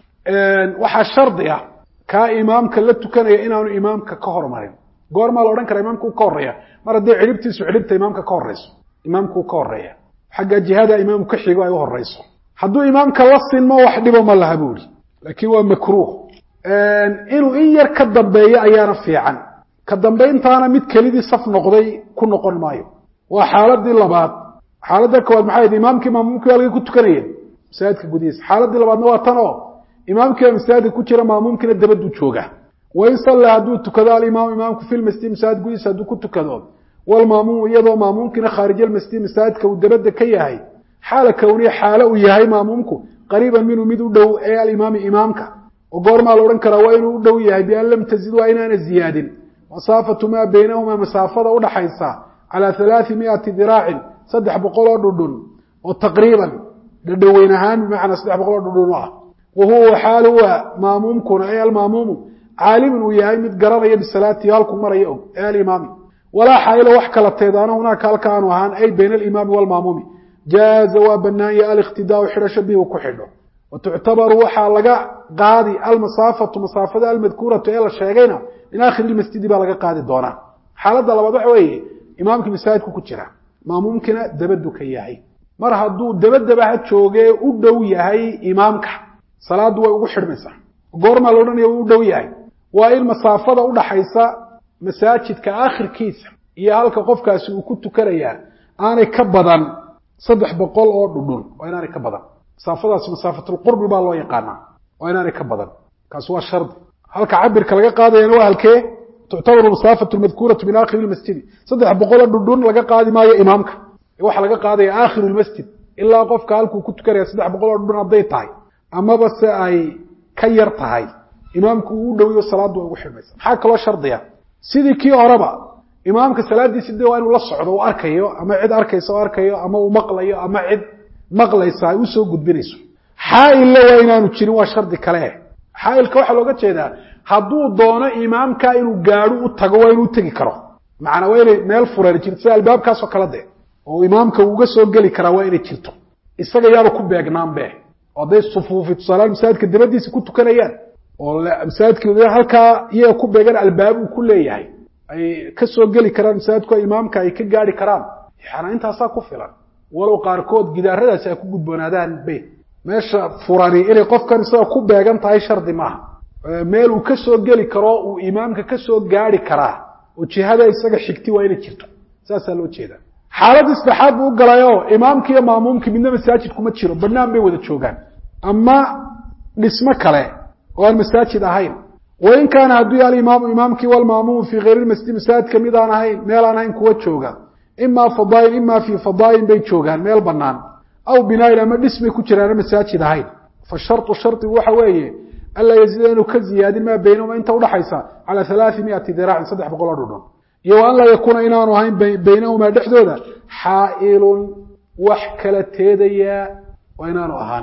waxaa shardi ah kaa imaamka la tukanaya inaanu imaamka ka hormarin goormaa la odhan kara imaamka u ka horeeya mar hadday cidhibtiisu cidhibta imaamka ka horeyso imaamka u ka horeeya xagga jihada imaamu ka xigo ay u horeyso hadduu imaamka la sinmo wax dhibo ma laha buu ihi laakiin waa makruuh inuu in yar ka dambeeyo ayaana fiican ka dambayntaana mid kelidii saf noqday ku noqon maayo waa xaaladii labaad xaaladda koowaad maxay ahayd imaamkii maamuumkii halkay ku tukanayeen masaajidka gudihiisa xaaladii labaadna waa tan oo imaamkiiba masaajidka ku jira maamuumkiina dabaduu jooga wain salla hadduu tukado alimaamu imaamku fi lmasjid masaajid gudihiisa hadduu ku tukado walmaamuumu iyadoo maamuumkiina khaarijalmasjid masaajidka uu dabadda ka yahay xaala kowniya xaalo uu yahay maamuumku qariiban minhu mid u dhow ee alimaami imaamka oo goormaa la odhan karaa waa inuu u dhow yahay bian lam tazid waa inaana ziyaadin masaafatu maa baynahumaa masaafada udhaxaysa calaa halaai miati diraacin saddex boqol oo dhudhun oo taqriiban dhadhoweyn ahaan bimacnaa saddex boqol oo dhudhun ah wa huwa xaal huwa maamuumkuna ee almaamuumu caalimun uu yahay mid garanaya bisalaatihi halku maraya og ee alimaami walaa xaayilo wax kala teedaana hunaaka halka aanu ahaan ay bayna alimaami waalmaamuumi jaaza waa banaanya aliqtidaau xidhasho bihi ku xidho wa tuctabaru waxaa laga qaadi almasaafatu masaafada almadkuuratu ee la sheegayna min aakhiri lmasjidi baa laga qaadi doonaa xaaladda labaad waxa weeye imaamkii masaajidku ku jira maamuumkina dabadu ka yahay mar hadduu dabadaba ha joogee u dhow yahay imaamka salaaddu way ugu xidhmaysaa goormaa la odhanaya uu u dhow yahay waa in masaafada udhaxaysa masaajidka aakhirkiisa iyo halka qofkaasi uu ku tukanayaa aanay ka badan saddex boqol oo dhudhun waa inaanay ka badan masaafadaasi masaafatulqurbi baa loo yaqaanaa waa inaanay ka badan kaasi waa shardi halka cabirka laga qaadayana waa halkee tuctabaru masaafatu lmadkuuratu min aakhiri lmasjidi saddex boqoloo dhudhun laga qaadi maayo imaamka waxaa laga qaadaya aakhiru lmasjid ilaa qofka halkuu ku tukanaya saddex boqol oo dhudhun hadday tahay amaba se ay ka yar tahay imaamku uu u dhowiyo salaaddu way ugu xidhmaysa maxaa kaloo shardiya sidii kii horeba imaamka salaadiisi de waa inuu la socdo uu arkayo ama cid arkaysa oo arkayo ama uu maqlayo ama cid maqlaysa ay usoo gudbinayso xaailna waa inaanu jirin waa shardi kale xaailka waxaa looga jeedaa hadduu doono imaamka inuu gaadho u tago waa inuu tegi karo macnaa waa inay meel furan jirto sida albaabkaasoo kale de oo imaamka uga soo geli karaa waa inay jirto isaga yaanu ku beegnaanbe oo hadday sufuufi tusaalahaan masaajidka dabadiisa ku tukanayaan oo masaajidka halkaa iyaga ku beegan albaab uu ku leeyahay ay ka soo geli karaan masaajidku imaamka ay ka gaari karaan yaana intaasaa ku filan walow qaarkood gidaaradaasi ay ku gudboonaadaan be meesha furani inay qofkan isaga ku beegan tahay shardi maaha meel uu ka soo geli karo uu imaamka ka soo gaari karaa oo jihada isaga xigti waa inay jirto saasaa loo jeedaa xaalad saddexaad buu u galayo imaamki iyo maamuumki midna masaajidkuma jiro banaan bay wada joogaan ama dhismo kale oo aan masaajid ahayn wain kaana hadduu yaha alimaamu imaamkii walmaamuumu fii kayri lmasjid masaajidka mid aan ahayn meel aan ahayn kuwa jooga imaa fadaain ima fii fadaain bay joogaan meel banaan aw binaain ama dhis bay ku jiraana masaajid ahayn fa sharطu shardigu waxa weeye anlaa yaziida inuu ka ziyaadin maa baynahuma inta udhaxaysa calى alaai miati diraacin saddex boqol oo dhudhun iyo wa an laa yakuuna inaanu ahayn baynahumaa dhexdooda xaailun wax kala teedayaa waa inaanu ahaan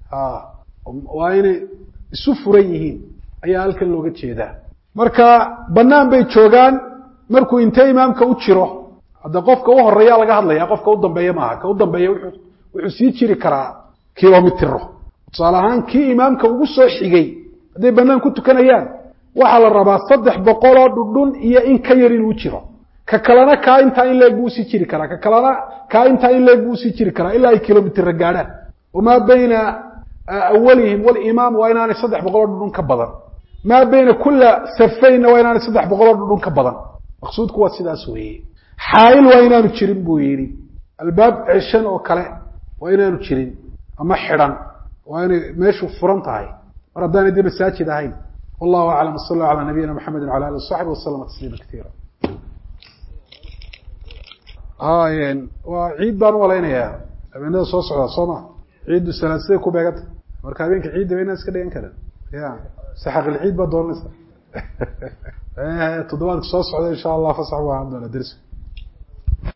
waa inay isu furan yihiin ayaa halkan looga jeedaa marka banaan bay joogaan markuu intee imaamka u jiro hadda qofka u horeeya laga hadlaya qofka u dambeeya maaha ka u dambeeya wuxuu sii jiri karaa kilomitiro tusaale ahaan kii imaamka ugu soo xigay hadday banaan ku tukanayaan waxaa la rabaa saddex boqoloo dhudhun iyo in ka yar inuu jiro ka kalena kaa intaa in leeg buu usii jiri karaa ka kalena kaa intaa in leeg buu usii jiri karaa ilaa ay kilomitira gaadhaan wamaa bayna awalihim walimaam waa inaanay saddex boqoloo dhudhun ka badan maa bayna kula safaynna waa inaanay saddex boqoloo dhudhun ka badan maqsuudku waa sidaas weeye xaail waa inaanu jirin buu yidhi albaab ceshan oo kale waa inaanu jirin ama xidhan waa inay meeshu furan tahay mar haddaanay dee masaajid ahayn wallahu aclam wsal allah calaa nabiyina maxamedi wala alih wasaxbi waslama tasliima katiira waa ciid baan u malaynayaa habeenada soo socdaa soo ma ciiddu salaadsiday ku beeganta marka habeenka ciidda ba inaan iska dhigan karan ya saxaqilciid baa doonaysa toddobaadka soo socda insha allah fasax u ahaan doona dersi